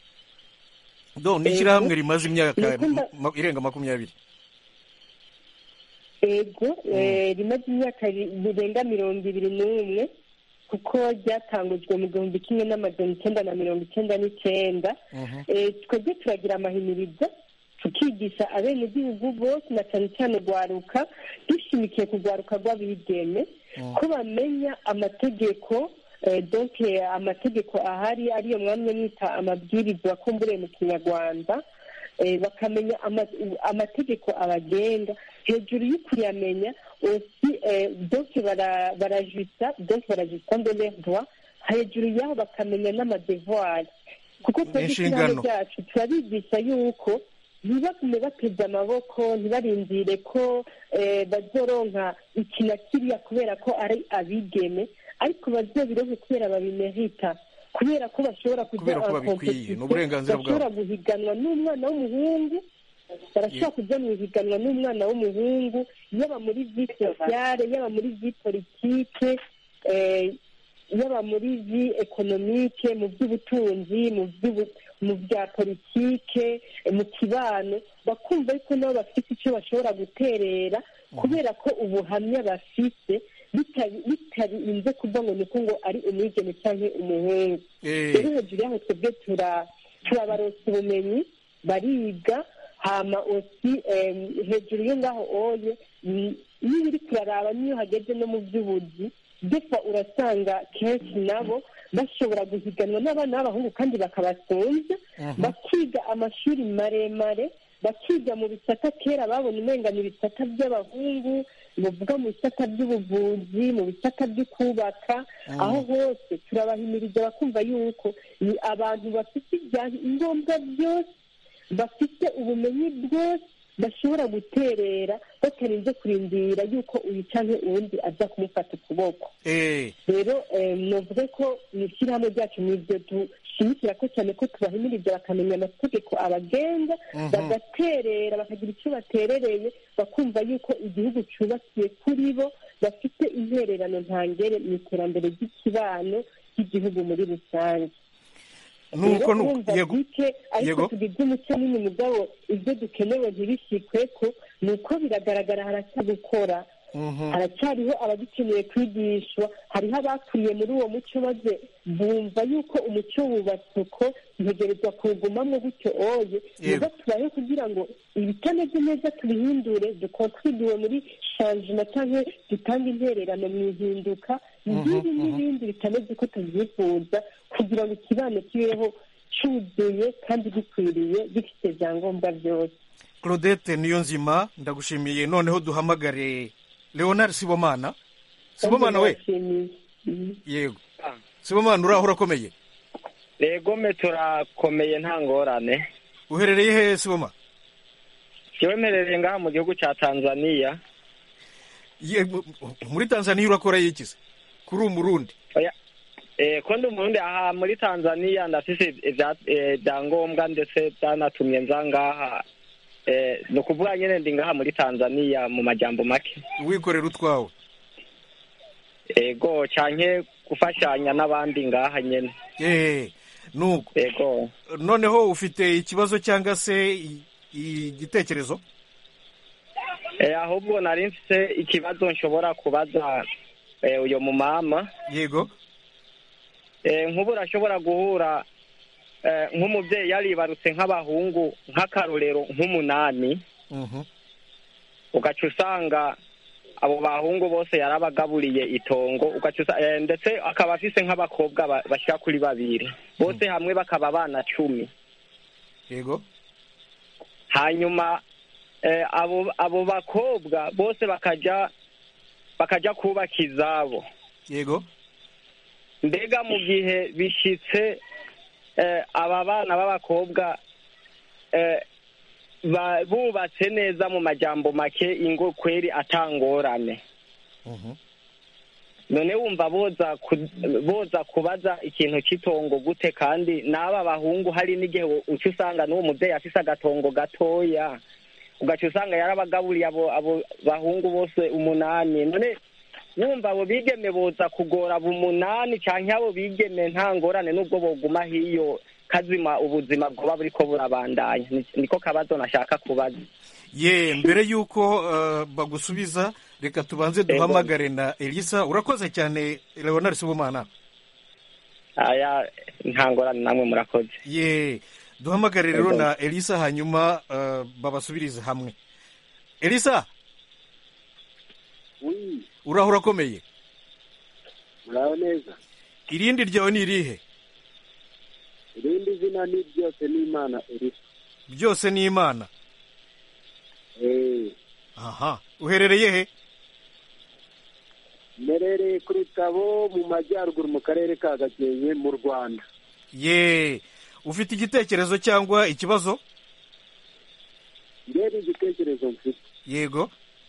do ni Eh, ishyirahamwe rimaze imyaka Nikunda- ma- irenga makumyabiri ego eh, rimaze imyaka ri- rirenga mirongo ibiri n'umwe kuko ryatangujwe mu gihumbi kimwe n'amajana icyenda na mirongo icyenda n'icyenda twebwe turagira amahimirizo tukigisha abenegihugu bose na cyane cyane rwaruka dushimikiye ku rwaruka rw'abigeme ko bamenya amategeko donke amategeko ahari ariyo mwamwe mwita amabwiriza akombure mu kinyarwanda bakamenya amategeko abagenga hejuru yo kuyamenya osi donke barajisa donke barajisa mbere droit hejuru yaho bakamenya n'amadevoir kuko twebwe ishyirahamwe ryacu turabigisha yuko ntibagume bateze amaboko ntibarindire ko bazoronka iki na kiriya kubera ko ari abigeme ariko bazobironke kubera babimerita kubera ko bashobora kujya bashobora guhiganwa n'umwana w'umuhungu barashobora kujya mu ihiganwa n'umwana w'umuhungu yaba muri vi sosiyale yaba muri vi politike yaba muri vi ekonomike mu by'ubutunzi mu bya politike mu kibano bakumva yuko nabo bafite icyo bashobora guterera kubera ko ubuhamya bafite bitarinze kuva ngo niko ngo ari umwigeme cyangwa umuhungu rero hejuru yaho twebwe turabaronsa ubumenyi bariga hama osi hejuru yo ngaho oye niba uri kuraraba niyo hageze no mu by'ubuzi defa urasanga kenshi nabo bashobora guhiganwa n'abana b'abahungu kandi bakabasonza bakiga amashuri maremare bakiga mu bisata kera babona umengana ibisata by'abahungu bavuga mu bisata by'ubuvuzi mu bisata byo kubaka aho hose turabahimiriza bakumva yuko ni abantu bafite ibyangombwa byose bafite ubumenyi bwose bashobora guterera batarinze kurindira yuko uyu cyangwa uwundi aza kumufata ukuboko rero navuga ko mu ishyirahamwe ryacu ni ibyo dushimikira ko cyane ko tubahimiriza bakamenya amategeko abagenga bagaterera bakagira icyo baterereye bakumva yuko igihugu cyubakiye kuri bo bafite intererano ntangere mu iterambere ry'ikibano cy'igihugu muri rusange nuko yego ariko tugize umuco nini mugabo ibyo dukenewe ntibishikwe ko ni uko biragaragara haracyagukora haracyariho abagikeneye kwigishwa hariho abakuriye muri uwo muco maze bumva yuko umuco wubatse uko ntegerezwa kuwugumamo gutyo oye niba tubaye kugira ngo ibitameze neza tubihindure dukontribuwe muri shanjima cyangwa dutange intererano mu ihinduka n'ibi n'ibindi bitameze uko tubyifuza kugira ngo ikibano kibeho cyuzuye kandi gikwiriye gifite ibyangombwa byose claudette niyo nzima ndagushimiye noneho duhamagare leonard sibomana sibomana we yego sibomana uraho urakomeye yego me turakomeye nta ngorane uherereye hehe siboma yewe mperereye ngaha mu gihugu cya tanzania muri tanzania urakora yikize kuri umurundi ko ndi umurundi aha muri tanzania ndafise ibyangombwa ndetse byanatumye nza ngaha ni ukuvuga nyine ndi ngaha muri tanzania mu majyambo make wikorera utwawe ego cyane gufashanya n'abandi ngaha nyine nuko ego noneho ufite ikibazo cyangwa se igitekerezo ahubwo nari mfite ikibazo nshobora kubaza uyu mumama yego nk'ubu urashobora guhura nk'umubyeyi yaribarutse nk'abahungu nk'akarorero nk'umunani ugaca usanga abo bahungu bose yarabagaburiye itongo ndetse akaba afise nk'abakobwa bashyira kuri babiri bose hamwe bakaba abana cumi yego hanyuma abo bakobwa bose bakajya bakajya kubaka izabo yego mbega mu gihe bishyitse aba bana b'abakobwa bubatse neza mu majyambo make ingo kweri atangorane none wumva boza kubaza ikintu cy'itongo gute kandi n'aba bahungu hari n'igihe uca usanga n'uwo mubyeyi afise agatongo gatoya ugaca usanga yarabagaburiye abo bahungu bose umunani none wumva abo bigeme boza kugora abo umunani cyangwa abo bigeme nta ngorane n'ubwo boguma hiyo kazima ubuzima bwoba buriko burabandanya niko kabazo nashaka kubaza ye mbere y'uko eh, bagusubiza reka tubanze duhamagare na elisa urakoze cyane leonard sibomana aya nta ngorane namwe murakoze ye duhamagare rero na elisa hanyuma eh, babasubirize hamwe elisa uraho urakomeye muraho neza irindi ryawe ni irihe irindi zina ni byose ni imana elisa byose ni imana Eh, aha uherereye he mmerereye ku rutabo mu majyaruguru mu karere ka gakenke mu rwanda ye ufite igitekerezo cyangwa ikibazo mbere igitekerezo mfite yego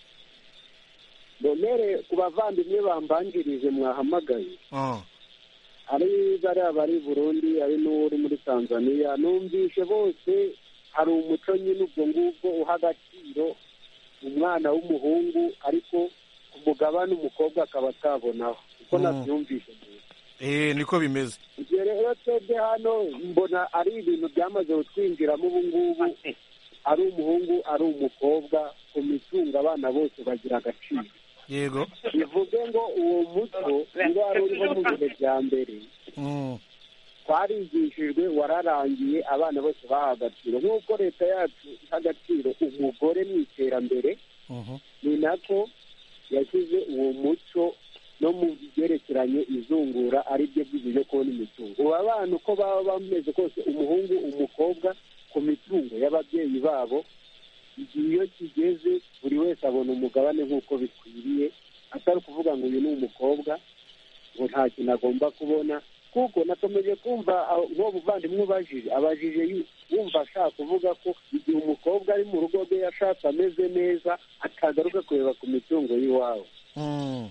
mbonere ku bavandimwe bambanjirije mwahamagaye Ah, ari bariya bari i burundi ari n'uri muri tanzania numvishe bose hari umuco nyine ubwo ngubwo uha agaciro umwana w'umuhungu ariko ku mugabane umukobwa akaba atabonaho uko Mm. nabyumvishe mbere eh niko bimeze ibyo rero twebwe hano mbona ari ibintu byamaze kutwinjiramo ubu ngubu ari umuhungu ari umukobwa ku mitungo abana bose bagira agaciro yego bivuge ngo uwo muco niba wari uriho mu bihe bya mbere Mm, twarigishijwe wararangiye abana bose baha agaciro nk'uko leta yacu iha agaciro umugore mu iterambere mhm. ni nako yashyize uwo muco no mu byerekeranye izungura ari byo byiza byo kubona imitungo ubu abana uko baba bameze kose umuhungu umukobwa ku mitungo y'ababyeyi babo igihe iyo kigeze buri wese abona umugabane nk'uko bikwiriye atari ukuvuga ngo uyu ni umukobwa ngo nta kintu agomba kubona kuko nakomeje kumva aho- nk'uwo muvandimwe ubajije abajije yu- wumva ashaka kuvuga ko igihe umukobwa ari mu rugo rwe yashatse ameze neza atagaruka kureba ku mitungo y'iwabo Mm,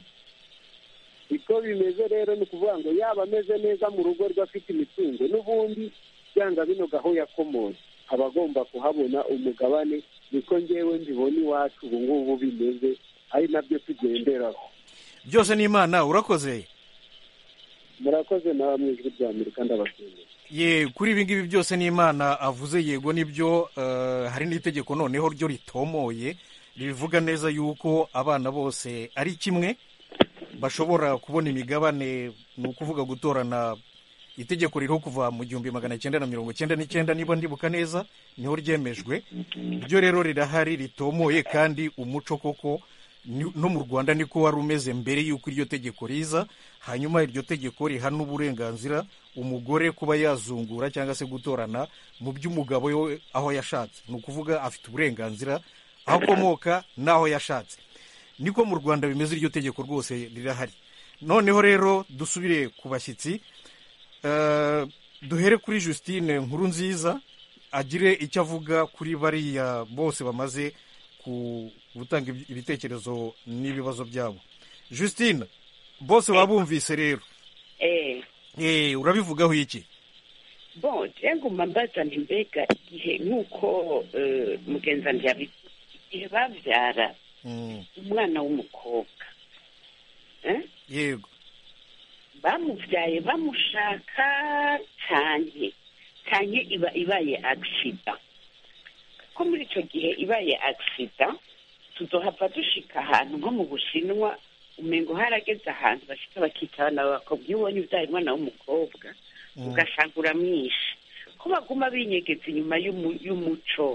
uko bimeze rero ni ukuvuga ngo yaba ameze neza mu rugo rwe afite imitungo n'ubundi byanga binoga aho yakomoye aba agomba kuhabona umugabane niko ngewe mbibona iwacu ubu ngubu bimeze ari nabyo tugenderaho byose ni imana urakoze murakoze nawe mu ijwi rya amerika ndabashimiye ye kuri ibi ngibi byose ni imana avuze yego nibyo eh, hari n'itegeko noneho ryo ritomoye rivuga neza yuko abana bose ari kimwe bashobora kubona imigabane ni ukuvuga gutorana itegeko ririho kuva mu gihumbi magana cyenda na mirongo cyenda n'icyenda niba ndibuka neza niho ryemejwe ryo rero rirahari ritomoye kandi umuco koko ni- no mu rwanda niko wari umeze mbere y'uko iryo tegeko riza hanyuma iryo tegeko rihana uburenganzira umugore kuba yazungura cyangwa se gutorana mu by'umugabo we aho yashatse ni ukuvuga afite uburenganzira aho akomoka n'aho yashatse niko mu rwanda bimeze iryo tegeko rwose rirahari noneho rero dusubire ku bashyitsi Eh, duhere kuri justine nkuru nziza agire icyo avuga kuri bariya bose bamaze ku gutanga ibi- ibitekerezo n'ibibazo byabo justine bose wabumvise rero eh Eh, urabivugaho iki bon nguma mbaza nti mbega igihe nk'uko eh, mugenzi wanjye yabivuze igihe babyara Mm, umwana w'umukobwa eh? yego bamubyaye bamushaka cyane cyane iba ibaye agisida ko muri icyo gihe ibaye agisida tuzohava dushika ahantu nko mu bushinwa umengo harageze ahantu bashika bakita abana b'abakobwa iyo ubonye ubyaye umwana w'umukobwa Mm. ugasanga uramwishe ko baguma binyegeza inyuma y'umu- y'umuco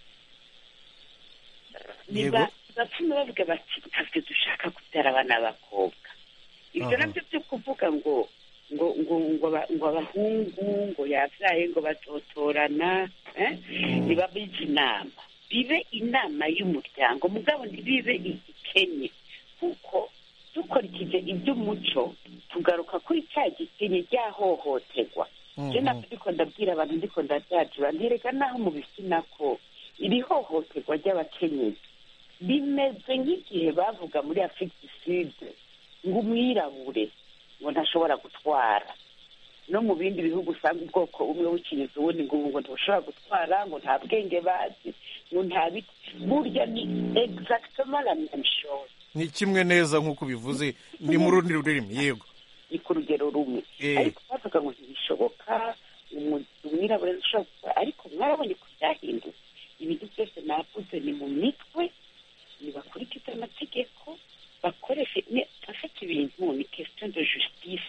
Yego. Niba- bapfume bavuga bati ntabwo dushaka kubyara abana b'abakobwa ibyo Aha. nabyo byo kuvuga ngo ngo ngo ngo aba- ngo abahungu ngo yabyaye ngo batotorana eh? ntibabize inama bibe inama y'umuryango mugabo ntibibe igikenye kuko dukurikije iby'umuco tugaruka kuri cya gikenye ryahohoterwa je nabyo ndiko ndabwira abantu ndiko ndabyajura ntereka naho mubifina ko iri hohoterwa ry'abakenyezi bimeze nk'igihe bavuga muri afurika du sud ngo umwirabure ngo ntashobora gutwara no mu bindi bihugu usanga ubwoko bumwe bukinyiza ubundi ngo ubu ngo ntushobora gutwara ngo nta bwenge bazi ngo nta biti burya ni exactement la même chose ni kimwe neza nk'uko bivuze ni mu rundi rurimi yego ni ku rugero rumwe Eh. ariko bavuga ngo ntibishoboka umu- umwirabura ntashobora gukora ariko mwarabonye ko byahindutse ibintu byose ni navuze ni mu mitwe ntibakurikize amategeko bakoreshe afite ibintu ni question de justice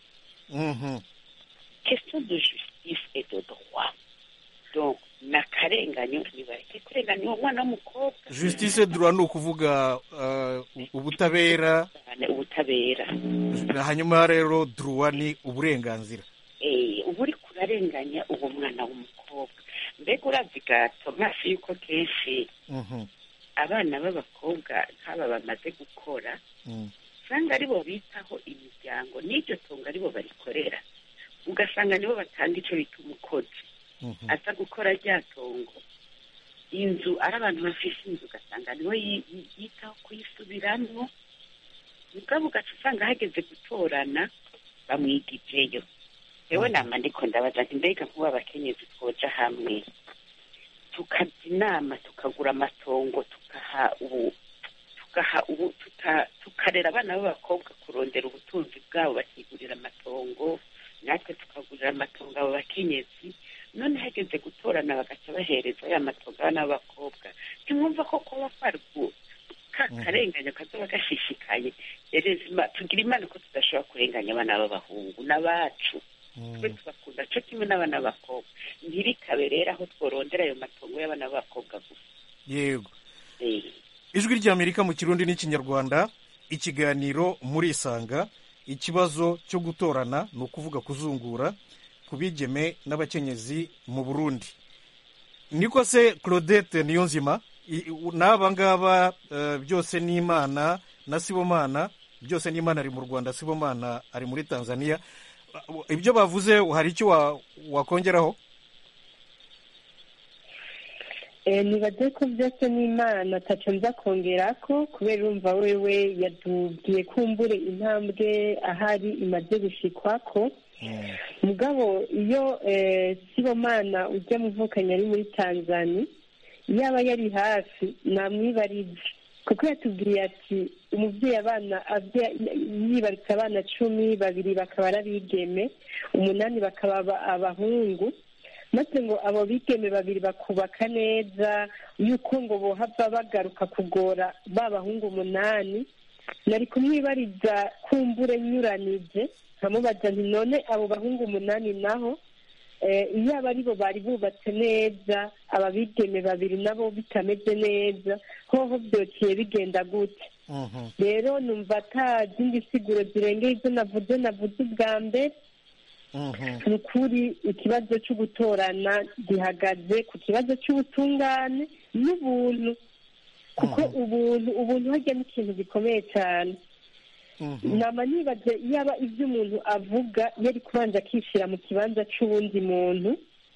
question de justice et de droit donc ni akarenganyo ntibareke kurenganya uwo mwana w'umukobwa justice droit ni ukuvuga ubutabera ubutabera hanyuma rero droit ni uburenganzira uba uri kurarenganya uwo mwana w'umukobwa mbega urazi gato mafi yuko kenshi abana b'abakobwa nk'aba bamaze gukora usanga aribo bitaho imiryango n'iryo tungo aribo barikorera ugasanga nibo batanga icyo bita umukozi aza gukora rya tongo inzu ari abantu bafite inzu ugasanga niwe yitaho kuyisubiramo mugabo ugaca usanga hageze gutorana bamwigijeyo yewe nama ndiko ndabaza nti mbega nk'ubu abakenyezi twoja hamwe tukajya inama tukagura amatongo tugaha ubu tugaha ubu tukarera abana b'abakobwa kurondera ubutunzi bwabo bakigurira amatongo natwe tukagurira amatongo abo bakenyezi none hageze gutorana bagaca bahereza ya matongo abana b'abakobwa ntimwumva ko kuba kwari ka karenganya kazaba gashishikaye tugira imana ko tudashobora kurenganya abana b'abahungu n'abacu twe tubakunda cyo kimwe n'abana b'abakobwa ntibikabe rero aho tworondera ayo matongo y'abana b'abakobwa gusa yego ijwi ry'amerika mu kirundi n'ikinyarwanda ikiganiro muri isanga ikibazo cyo gutorana ni ukuvuga kuzungura ku bigeme n'abakenyezi mu burundi niko se claudette niyo nzima n'aba ngaba byose ni imana na sibomana byose ni imana ari mu rwanda sibomana ari muri tanzania ibyo bavuze hari icyo wakongeraho nibaze ko byose ni imana atacu nza kongera ko kubera urumva wewe yatubwiye kumbure intambwe ahari imaze gushikwa ko mugabo iyo sibomana ujya mu mvukanye ari muri tanzania yaba yari hafi namwibarije kuko yatubwiye ati umubyeyi abana yibarutse abana cumi babiri bakaba ari abigeme umunani bakaba abahungu maze ngo abo bigeme babiri bakubaka neza yuko ngo bohava bagaruka kugora ba bahungu umunani nari kumwibariza kumbure nyuranije nkamubaza nti none abo bahungu umunani naho iyo aba aribo bari bubatse neza aba bigeme babiri nabo bitameze neza hoho byociye bigenda gute rero numva ata zindi siguro zirengeye izo navuze navuze ubwa mbere ni ukuri ikibazo cyo gutorana gihagaze ku kibazo cy'ubutungane n'ubuntu kuko ubuntu ubuntu hajya n'ikintu gikomeye cyane nama nibaze yaba ibyo umuntu avuga yari kubanza akishyira mu kibanza cy'uwundi muntu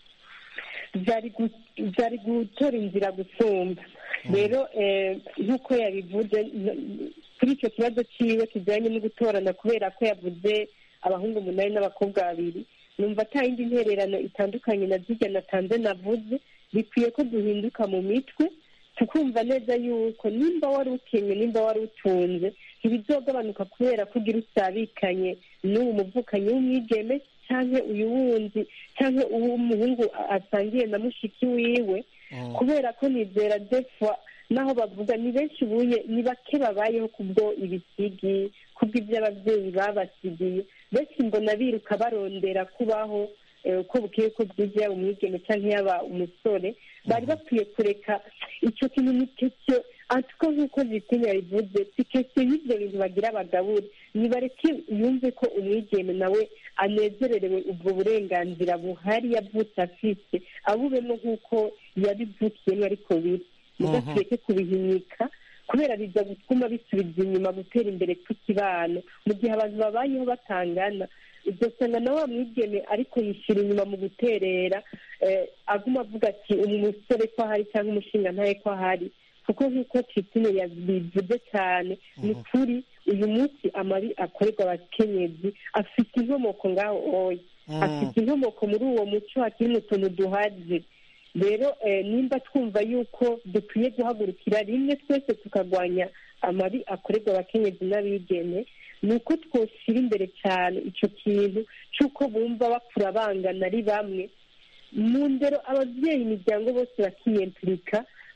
byari gutora inzira gusumba rero nk'uko yabivuze kuri icyo kibazo cyiwe kijyanye no gutorana kubera ko yavuze abahungu umunani n'abakobwa babiri numva ata yindi ntererano itandukanye na zirya natanze navuze bikwiye ko duhinduka mu mitwe tukumva neza yuko nimba wari ukenye nimba wari utunze ntibizogabanuka kubera ko ugira usabikanye n'uwo muvukanyi w'umwigeme cyangwa uyu wundi cyangwa uw'umuhungu asangiye na mushiki wiwe kubera ko nizera defwa naho bavuga ni benshi ubuye ni bake babayeho kubwo ibisigi kubwo ibyo ababyeyi babasigiye benshi mbona biruka barondera kubaho uko bukwiye ko bwije yaba umwigeme cyangwa yaba umusore bari bakwiye kureka icyo kintu ni cyo ariko nk'uko zitinya yabivuze si kesiyo y'ibyo bintu bagira abagabure nibareke yumve ko umwigeme nawe anezererewe ubwo burenganzira buhari yavutse afite abubemo nk'uko yabivukiyemo ariko biri mudakwiye kubihinyika kubera biza gutuma bisubiza inyuma gutera imbere kw'ikibano mu gihe abantu babayeho batangana ugasanga na wa mwigeme ariko yishyira inyuma mu guterera aguma avuga ati umusore ko ahari cyangwa umushinga ntaye ko ahari kuko nk'uko titine yabivuze cyane ni kuri uyu munsi amabi akorerwa abakenyezi afite inkomoko ngaho oya afite inkomoko muri uwo muco hakiri mu tuntu duhaze rero nimba twumva yuko dukwiye guhagurukira rimwe twese tukarwanya amabi akorerwa abakenyezi n'abigeme ni uko twoshyira imbere cyane icyo kintu cy'uko bumva bakura bangana ari bamwe mu ndero ababyeyi imiryango bose bakiyempirika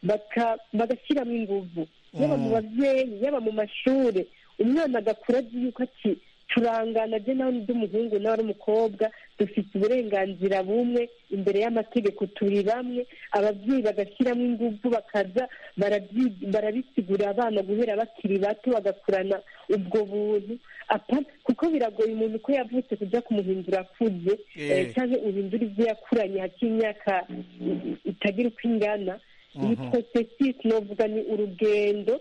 baka- bagashyiramo inguvu yaba mu babyeyi yaba mu mashuri umwana agakura azi yuko ati turangana je nawe ndi umuhungu nawe ari umukobwa dufite uburenganzira bumwe imbere y'amategeko turi bamwe ababyeyi bagashyiramo ingufu bakaza barabyi- barabisigurira abana guhera bakiri bato bagakurana ubwo buntu apa- kuko biragoye umuntu ko yavutse kujya kumuhindura akuze Eh. eh, cyangwa uhindura ibyo yakuranye hakiri imyaka i- itagira uko ingana iyi Mhm. processus novuga ni urugendo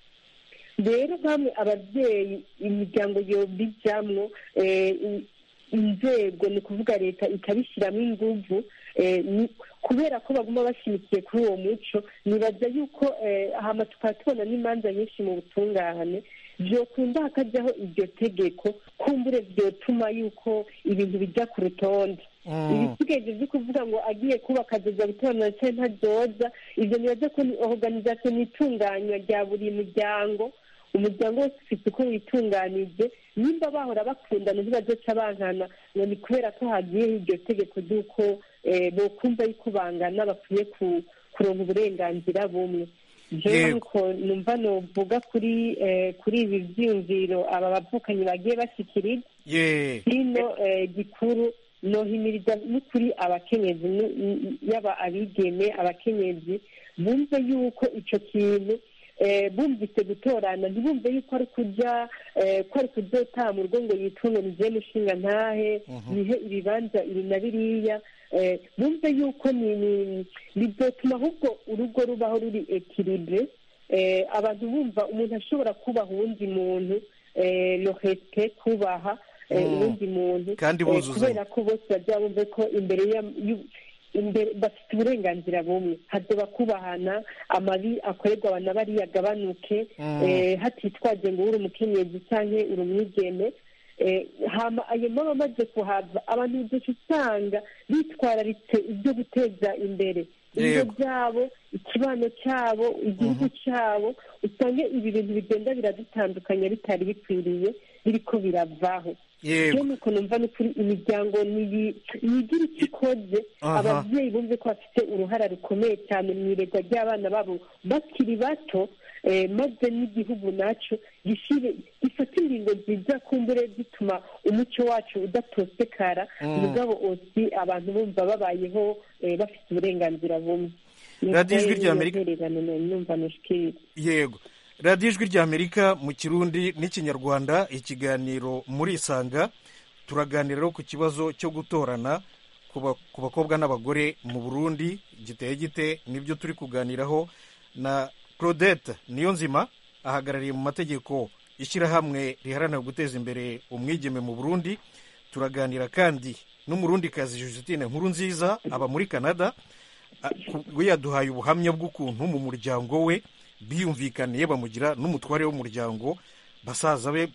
rero bamwe ababyeyi imiryango yobijamwo eh, i- inzego ni ukuvuga leta ikabishyiramo inguvu eh, ni- kubera ko baguma bashimikiye kuri uwo muco nibaza yuko eh, hama tukaba tubona n'imanza nyinshi mu butungane vyokunda hakajyaho iryo tegeko kumbure vyotuma yuko ibintu bijya ku rutonde Mm. ibisigaye byo kuvuga ngo agiye kubaka azoza gutorana cyangwa ntazoza ibyo nibaza ko ni organization n'itunganywa rya buri muryango umuryango wose ufite uko witunganije nimba bahora bakundana ntibazoca bankana ngo ni kubera ko hagiyeho iryo tegeko ry'uko eh, bokumva yuko bangana bakwiye ku- kuronka uburenganzira bumwe jewe Yego. nuko numva novuga kuri eh, kuri ibi vyiyumviro aba bavukanyi bagiye bashikiriza ye hino eh, gikuru nohimiriza n'ukuri abakenyezi nu- n- yaba abigeme abakenyezi bumve yuko ico kintu eh, bumvise gutorana ntibumve yuko ari kuja eh, ko ari kuzotama urugo ngo yitunge nije mushinga ntahe nihe ibibanza ibi na biriya eh, bumve yuko ni ni- bizotuma ahubwo urugo rubaho ruri ekilibre eh, abantu bumva umuntu ashobora kubaha uwundi muntu eh, le respect kubaha eh, Mm. uwundi muntu Kandi eh, buzuzanya. kubera ko bose bajya bumve ko imbere ya- y'u- imbere bafite uburenganzira bumwe hazoba kubahana amabi akorerwa abantu bariya agabanuke Mm. eh, hatitwaje ngo uri umukenyezi cyangwa uri umwigeme Eh, hama ayo maba amaze kuhava abantu uduca usanga bitwararitse ibyo guteza imbere ingo Yego. byabo ikibano cyabo igihugu cyabo usange ibi bintu bigenda biradutandukanya bitari bikwiriye biriko biravaho yego rero nuko numva n'ukuri imiryango niyi- yigira icyo ikoze Aha. ababyeyi bumve ko bafite uruhara rukomeye cyane mu iregwa ry'abana babo bakiri bato eh, maze n'igihugu nacyo gishire gifata ingingo nziza kumbure zituma umuco wacu udatosekara Mm. mugabo osi abantu bumva babayeho eh, bafite uburenganzira bumwe Radiyo Ijwi ry'Amerika. ry'amerika numva nushikiriza yego radiyo ijwi ry'amerika mu kirundi n'ikinyarwanda ikiganiro muri isanga turaganira rero ku kibazo cyo gutorana ku ba- ku bakobwa n'abagore mu burundi giteye gite nibyo turi kuganiraho na claudette niyo nzima ahagarariye mu mategeko ishyirahamwe riharanira guteza imbere umwigeme mu burundi turaganira kandi n'umurundikazi Justine nkuru nziza aba muri canada a- ku- we yaduhaye ubuhamya bw'ukuntu mu muryango we biyumvikaniye bamugira n'umutware w'umuryango basaza be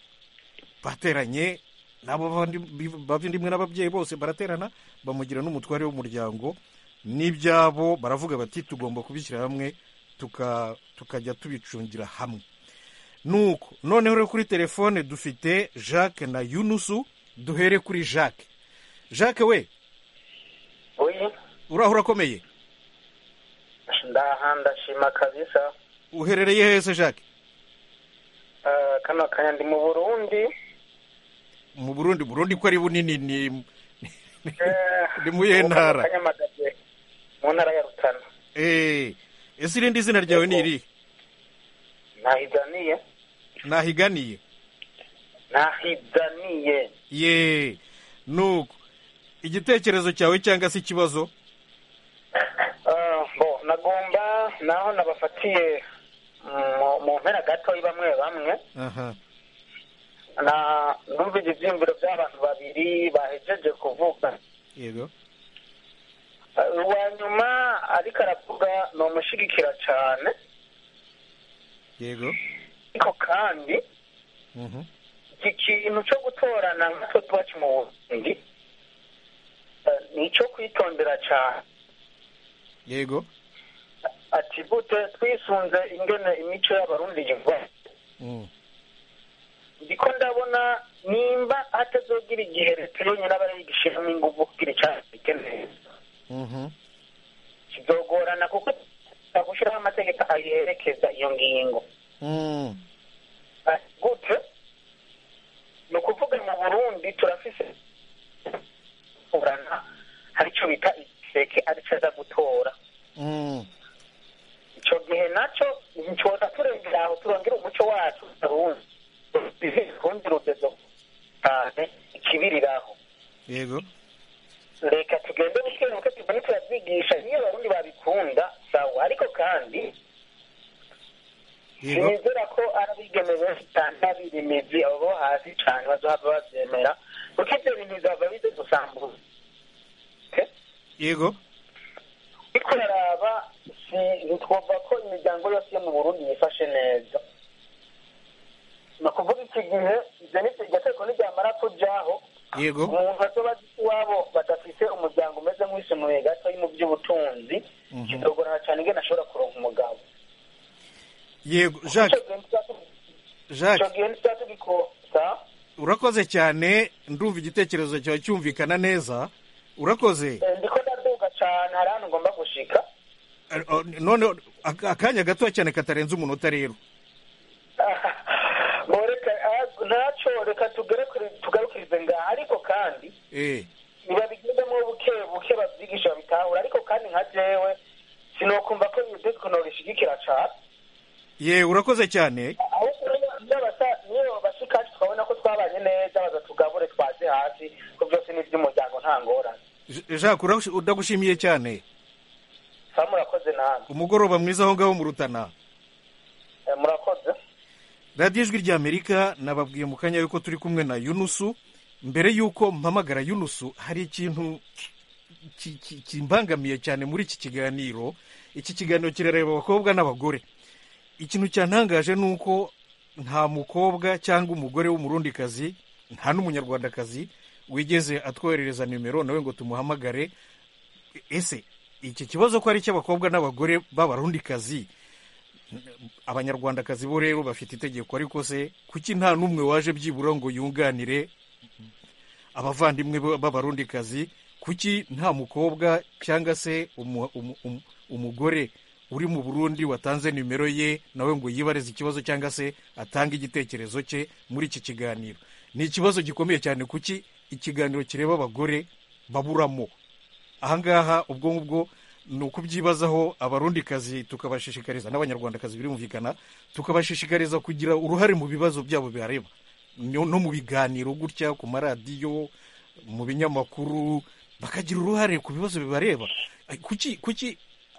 bateranye nabo bavandi- bavandimwe n'ababyeyi bose baraterana bamugira n'umutware w'umuryango n'ibyabo baravuga bati tugomba kubishyira hamwe tuka- tukajya tubicungira hamwe nuko noneho rero kuri telefone dufite jacques na yunusu duhere kuri jacques jacques we oyi uraho urakomeye ndaha ndashima kabisa uherereye hese jacques Ah, kano kanya ndi mu burundi mu burundi burundi ko ari bunini ni Eh, Ndi mu iyihe ntara? mu Kanyamagabe, mu ntara ya rutana Eh, ese irindi zina ryawe ni irihe nahidaniye nahiganiye nahidaniye ye nuko igitekerezo cyawe cyangwa se ikibazo Ah, bo nagomba naho nabafatiye mu- mu mpera gatoyi bamwe bamwe aha na numvise ivyiyumviro by'abantu babiri bahejeje kuvuga yego Ah, uwa nyuma ariko aravuga ni umushigikira cyane yego ariko kandi mhm iki kintu cyo gutorana nkatwe tubacu mu burundi eh, ni icyo kwitondera cyane yego ati gute twisunze ingene imico y'abarundi iva Mm. ndiko ndabona nimba hatazogira igihe leta yonyine aba yigishiramo inguvu kugira icyaha neza mhm kizogorana kuko gushyiraho amategeko ayerekeza iyo ngingo Mm. Ah, gute ni ukuvuga mu burundi turafise kurana hari icyo bita igiseke aricyo aza gutora Mm. icyo gihe nacyo ntitwoza turengera aho turongera umuco wacu arundi rundi rugezo cyane ikibiriraho yego reka tugende buke buke tugende turavyigisha niyo abarundi babikunda sawa ariko kandi yego sinizera ko ari abigeme benshi cyane babiri imizi abo bo hasi cyane bazohava bavyemera kuko ivyo bintu bizava bize gusambuza yego ariko uraraba si ntitwumva ko imiryango yose yo mu burundi yifashe neza ni ukuvuga iki gihe ivyo ni iryo tegeko niryamara kujaho yego umuntu azoba azi iwabo badafise umuryango umeze nk'uwisumuye gato mu by'ubutunzi kizogorana cyane ingene ashobora kuronka umugabo yego jacques jacques icyo gihe ntituzaba tugikosa urakoze cyane ndumva igitekerezo cyawe cyumvikana neza urakoze Eh, ndiko ndaduga cyane hari ahantu ngomba gushika Eh, oh, none ak- akanya gato cyane katarenze umunota rero ngo reka ah, ntacyo reka tugere kuri- tugarukirize ngaha ariko kandi eh nibabigendemo buke buke babyigisha babitahura ariko kandi nka jewe sinokumva ko iyo tegeko norishigikira cane ye urakoze cyane ahubwo niyo- niyo basa- niyo bashikacu twabona ko twabanye neza baza tugabure twaze hasi ko byose ni iby'umuryango nta ngorane J- jacques uragushi- ndagushimiye cyane sa murakoze namwe umugoroba mwiza aho ngaho mu rutana Eh, murakoze radiyo ijwi ry'amerika nababwiye mu kanya yuko turi kumwe na yunusu mbere y'uko mpamagara yunusu hari ikintu ki- ki- kimbangamiye cyane muri iki kiganiro iki kiganiro kirareba abakobwa n'abagore ikintu cyantangaje ni uko nta mukobwa cyangwa umugore w'umurundikazi nta n'umunyarwandakazi wigeze atwoherereza nimero nawe ngo tumuhamagare ese iki kibazo ko ari icy'abakobwa n'abagore b'abarundikazi abanyarwandakazi bo rero bafite itegeko ariko se kuki nta n'umwe waje byibura ngo yunganire abavandimwe b- b'abarundikazi kuki nta mukobwa cyangwa se umu- umu- umu- umugore uri mu burundi watanze nimero ye nawe ngo yibarize ikibazo cyangwa se atange igitekerezo cye muri iki kiganiro ni ikibazo gikomeye cyane kuki ikiganiro kireba abagore baburamo ahangaha ubwo ngubwo ni ukubyibazaho abarundikazi tukabashishikariza n'abanyarwandakazi birumvikana tukabashishikariza kugira uruhare mu bibazo byabo bihareba no no mu biganiro gutya ku maradiyo mu binyamakuru bakagira uruhare ku bibazo bibareba Ay, kuki kuki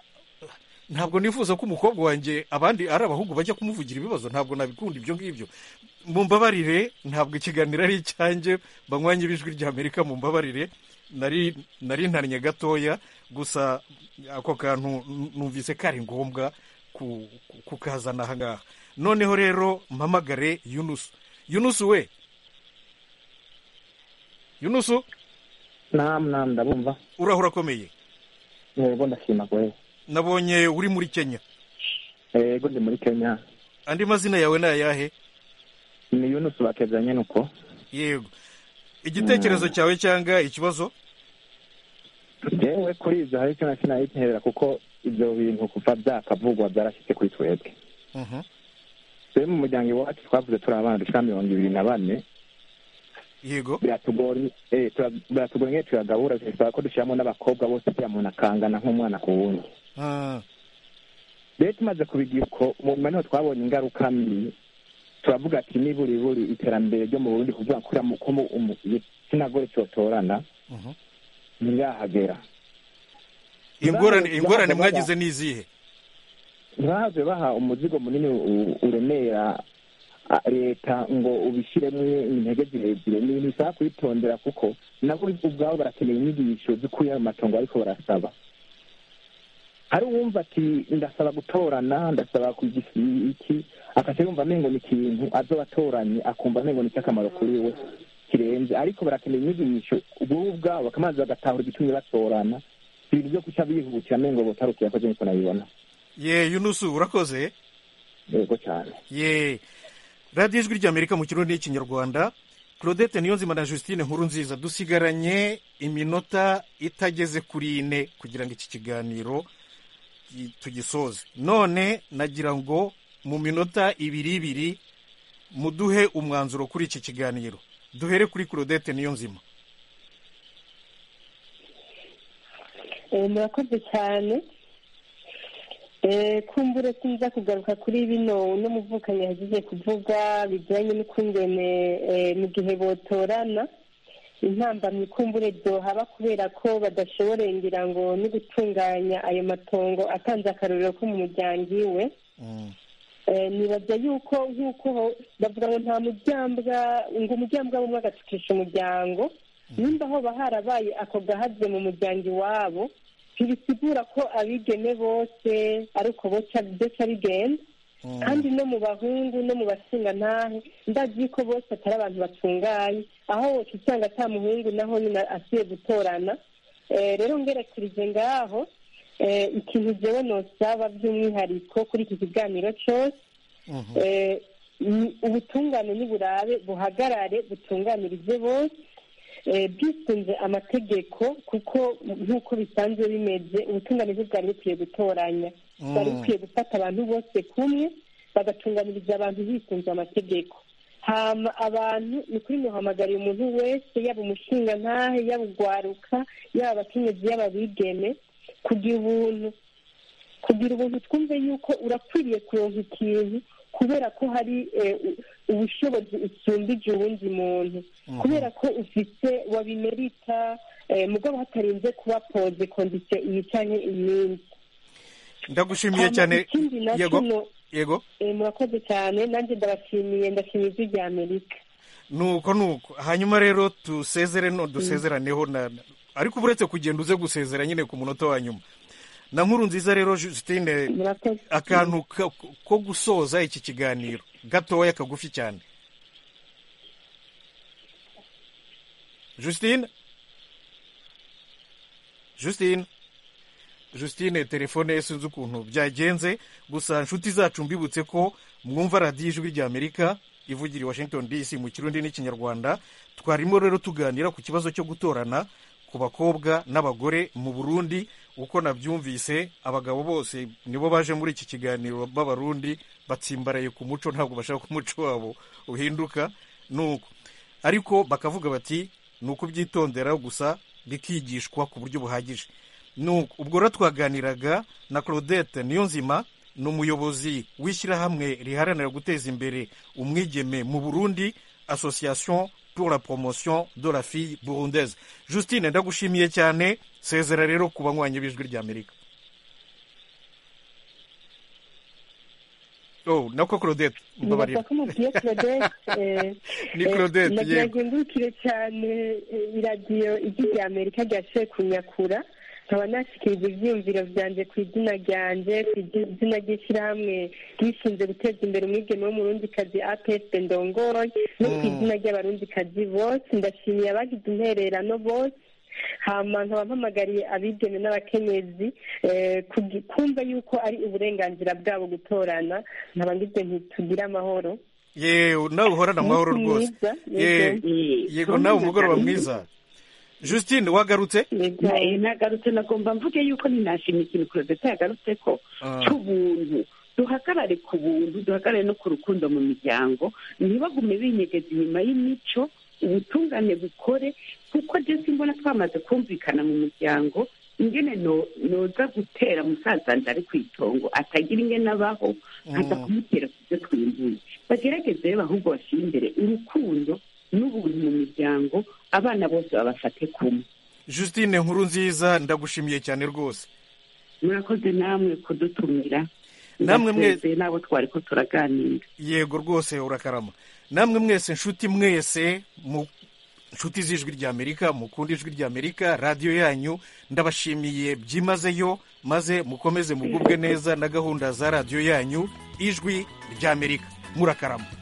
ntabwo nifuza ko umukobwa wanjye abandi ari abahungu bajya kumuvugira ibibazo ntabwo nabikunda ibyo ngibyo mumbabarire ntabwo ikiganiro ari icyanjye banywanye b'ijwi ry'amerika mumbabarire nari nari ntannye gatoya gusa ako kantu n- numvise kari ngombwa ku- ku- kukazana aha ngaha noneho rero mpamagare yunusu yunusu we yunusu namu namu ndabumva uraho urakomeye yego ndashima kwe nabonye uri muri kenya yego ndi muri kenya andi mazina yawe ni ayahe ni yunusu bakezanye nuko yego igitekerezo cyawe cyangwa ikibazo yewe kuri ibyo hari icyo na kimwe nahitera kuko ibyo bintu kuva byakavugwa byarashyitse kuri twebwe Mhm. twe mu muryango iwacu twavuze turi abana dushika mirongo ibiri na bane yego biratugora eh, tura- biratugora nk'iyo tuyagabura bisaba ko dushyiramo n'abakobwa bose kugira umuntu akangana nk'umwana ku wundi Ah, rero tumaze kubigira uko mu nyuma niho twabonye ingaruka mbi turavuga ati niburi buri iterambere ryo mu burundi kuvuga ko uramu- ko mu- umu- igitsina gore cyotorana mhm. ntirahagera ingorane Ntibahave- ingorane ntibahave mwagize ni izihe ntibahave baha umuzigo munini u- uremera a- leta ngo ubishyiremo intege zirezire ni ibintu bisaba kubitondera kuko nabo ubwabo barakeneye inyigisho zikuye mu matongo ariko barasaba hari uwumva ati ndasaba gutorana ndasaba kugira iki akaca yumva amengo ni ikintu azoba atoranye akumva amengo ni icy'akamaro kuri we kirenze ariko barakeneye inyigisho ubwo ubwabo bakamanza bagatahura igitumye batorana ibintu byo guca bihutira amengo botarukiye akoze niko nabibona ye yunusu urakoze yego cyane ye radiyo ijwi ry'amerika mu kirundi n'ikinyarwanda claudette niyonzima na justine nkuru nziza dusigaranye iminota itageze kuri ine kugira ngo iki kiganiro tugi- tugisoze none nagira ngo mu minota ibiri ibiri muduhe umwanzuro kuri iki kiganiro duhere kuri claudette niyo nzima Eh, murakoze cyane Eh, kumbure sinza kugaruka kuri bino uno muvukanyi yagize kuvuga bijyanye n'ukungene eh, mu gihe botorana intambamyi kumbure byohaba kubera ko badashobora ngira ngo no gutunganya ayo matongo atanze akarorero ko mu muryango iwe Eh, nibaza yuko nk'uko ho- bavuga ngo nta muryambwa ngo umuryambwa w'umwe agatukisha umuryango nimba hoba harabaye ako gahaze mu muryango iwabo ntibisigura ko abigeme bose ari uko boca byoca bigenda kandi no mu bahungu no mu bashingantahe ndazi ko bose atari abantu batunganye aho woca usanga ata muhungu naho nyine asiye gutorana Eh, rero ngerekerije ngaho eh, ikintu jewe nosaba by'umwihariko kuri iki kiganiro cyose eh, ni ubutungane n'uburabe buhagarare butunganirize bose eh, bwisunze amategeko kuko nk'uko bisanzwe bimeze ubutungane ntibwari bukwiye gutoranya Mm. bwari bukwiye gufata abantu bose kumwe bagatunganiriza abantu bisunze amategeko hama abantu ni kuri muhamagariye umuntu wese yaba umushingantahe yaba ugwaruka yaba abakenyezi yaba abigeme kugira ubuntu kugira ubuntu twumve yuko urakwiriye kuronka ikintu kubera ko hari eh, u- ubushobozi usumbije uwundi muntu kubera ko ufite wabimerita eh, mugabo hatarinze kuba poze kondisiyo iyi canke iyindi ndagushimiye Hama cyane ikindi nacyo yego no- yego eh, murakoze cyane nanjye ndabashimiye ndashimiye ijwi rya amerika nuko nuko hanyuma rero dusezere no dusezeraneho na ariko uba uretse kugenda uze gusezera nyine ku munota wa nyuma na nkuru nziza rero Justine akantu ka- ko gusoza iki kiganiro gatoya kagufi cyane Justine Justine Justine telefone ye sinzi ukuntu byagenze gusa inshuti zacu mbibutse ko mwumva radiyo ijwi rya amerika ivugira i washington dc mu kirundi n'ikinyarwanda twarimo rero tuganira ku kibazo cyo gutorana ku bakobwa n'abagore mu burundi uko nabyumvise abagabo bose nibo baje muri iki kiganiro b'abarundi batsimbaraye ku muco ntabwo bashaka ko umuco wabo uhinduka nuko ariko bakavuga bati ni ukubyitondera gusa bikigishwa ku buryo buhagije nuko ubwo rero twaganiraga na claudette niyonzima ni umuyobozi w'ishyirahamwe riharanira guteza imbere umwigeme mu burundi association pour la promotion de la fille burundaise justine ndagushimiye cyane sezera rero ku banywanyi b'ijwi ry'amerika oh nako claudette mbabarira nibaza ko mubwiye claudette eh, Ni eh, Claudette, nagira yego. ngo ngurukire cyane eh, iradiyo ijwi rya amerika ryashoboye kunyakura nkaba nashyikiriza ibyiyumviro byanjye ku izina ryanjye ku izina ry'ishyirahamwe rishinzwe guteza imbere umwigeme w'umurundikazi apsp ndongoye no ku Mm. izina ry'abarundikazi bose ndashimiye abagize intererano bose hama nkaba mpamagariye abigeme n'abakenyezi eh, kugi- kumva yuko ari uburenganzira bwabo gutorana nkaba ngize ntitugire amahoro yewe nawe uhorana amahoro Umunsi rwose mwiza, Ye- yego. yego nawe umugoroba mwiza justine wagarutse naye nagarutse nagomba mvuge yuko ninashimye ikintu kurozeta yagarutse ko Ah. cy'ubuntu duhagarare ku buntu duhagarare no ku rukundo mu miryango ntibagume binyegeza inyuma y'imico ubutungane bukore kuko je simbona twamaze kumvikana mu muryango ingene no- noza gutera musaza nje ari ku itongo atagira ingene abaho nkaza Mm. kumutera ku byo twimbuye bagerageze rero ahubwo bashyire imbere urukundo n'ubuntu mu miryango abana bose babafate kumwe justine nkuru nziza ndagushimiye cyane rwose murakoze namwe kudutumira Namwe mwe- Ndasezeye n'abo twari ko turaganira yego rwose urakarama namwe mwese nshuti mwese mu nshuti z'ijwi ry'amerika mukunda ijwi ry'amerika radiyo yanyu ndabashimiye byimazeyo maze mukomeze mugubwe neza na gahunda za radiyo yanyu ijwi ry'amerika murakarama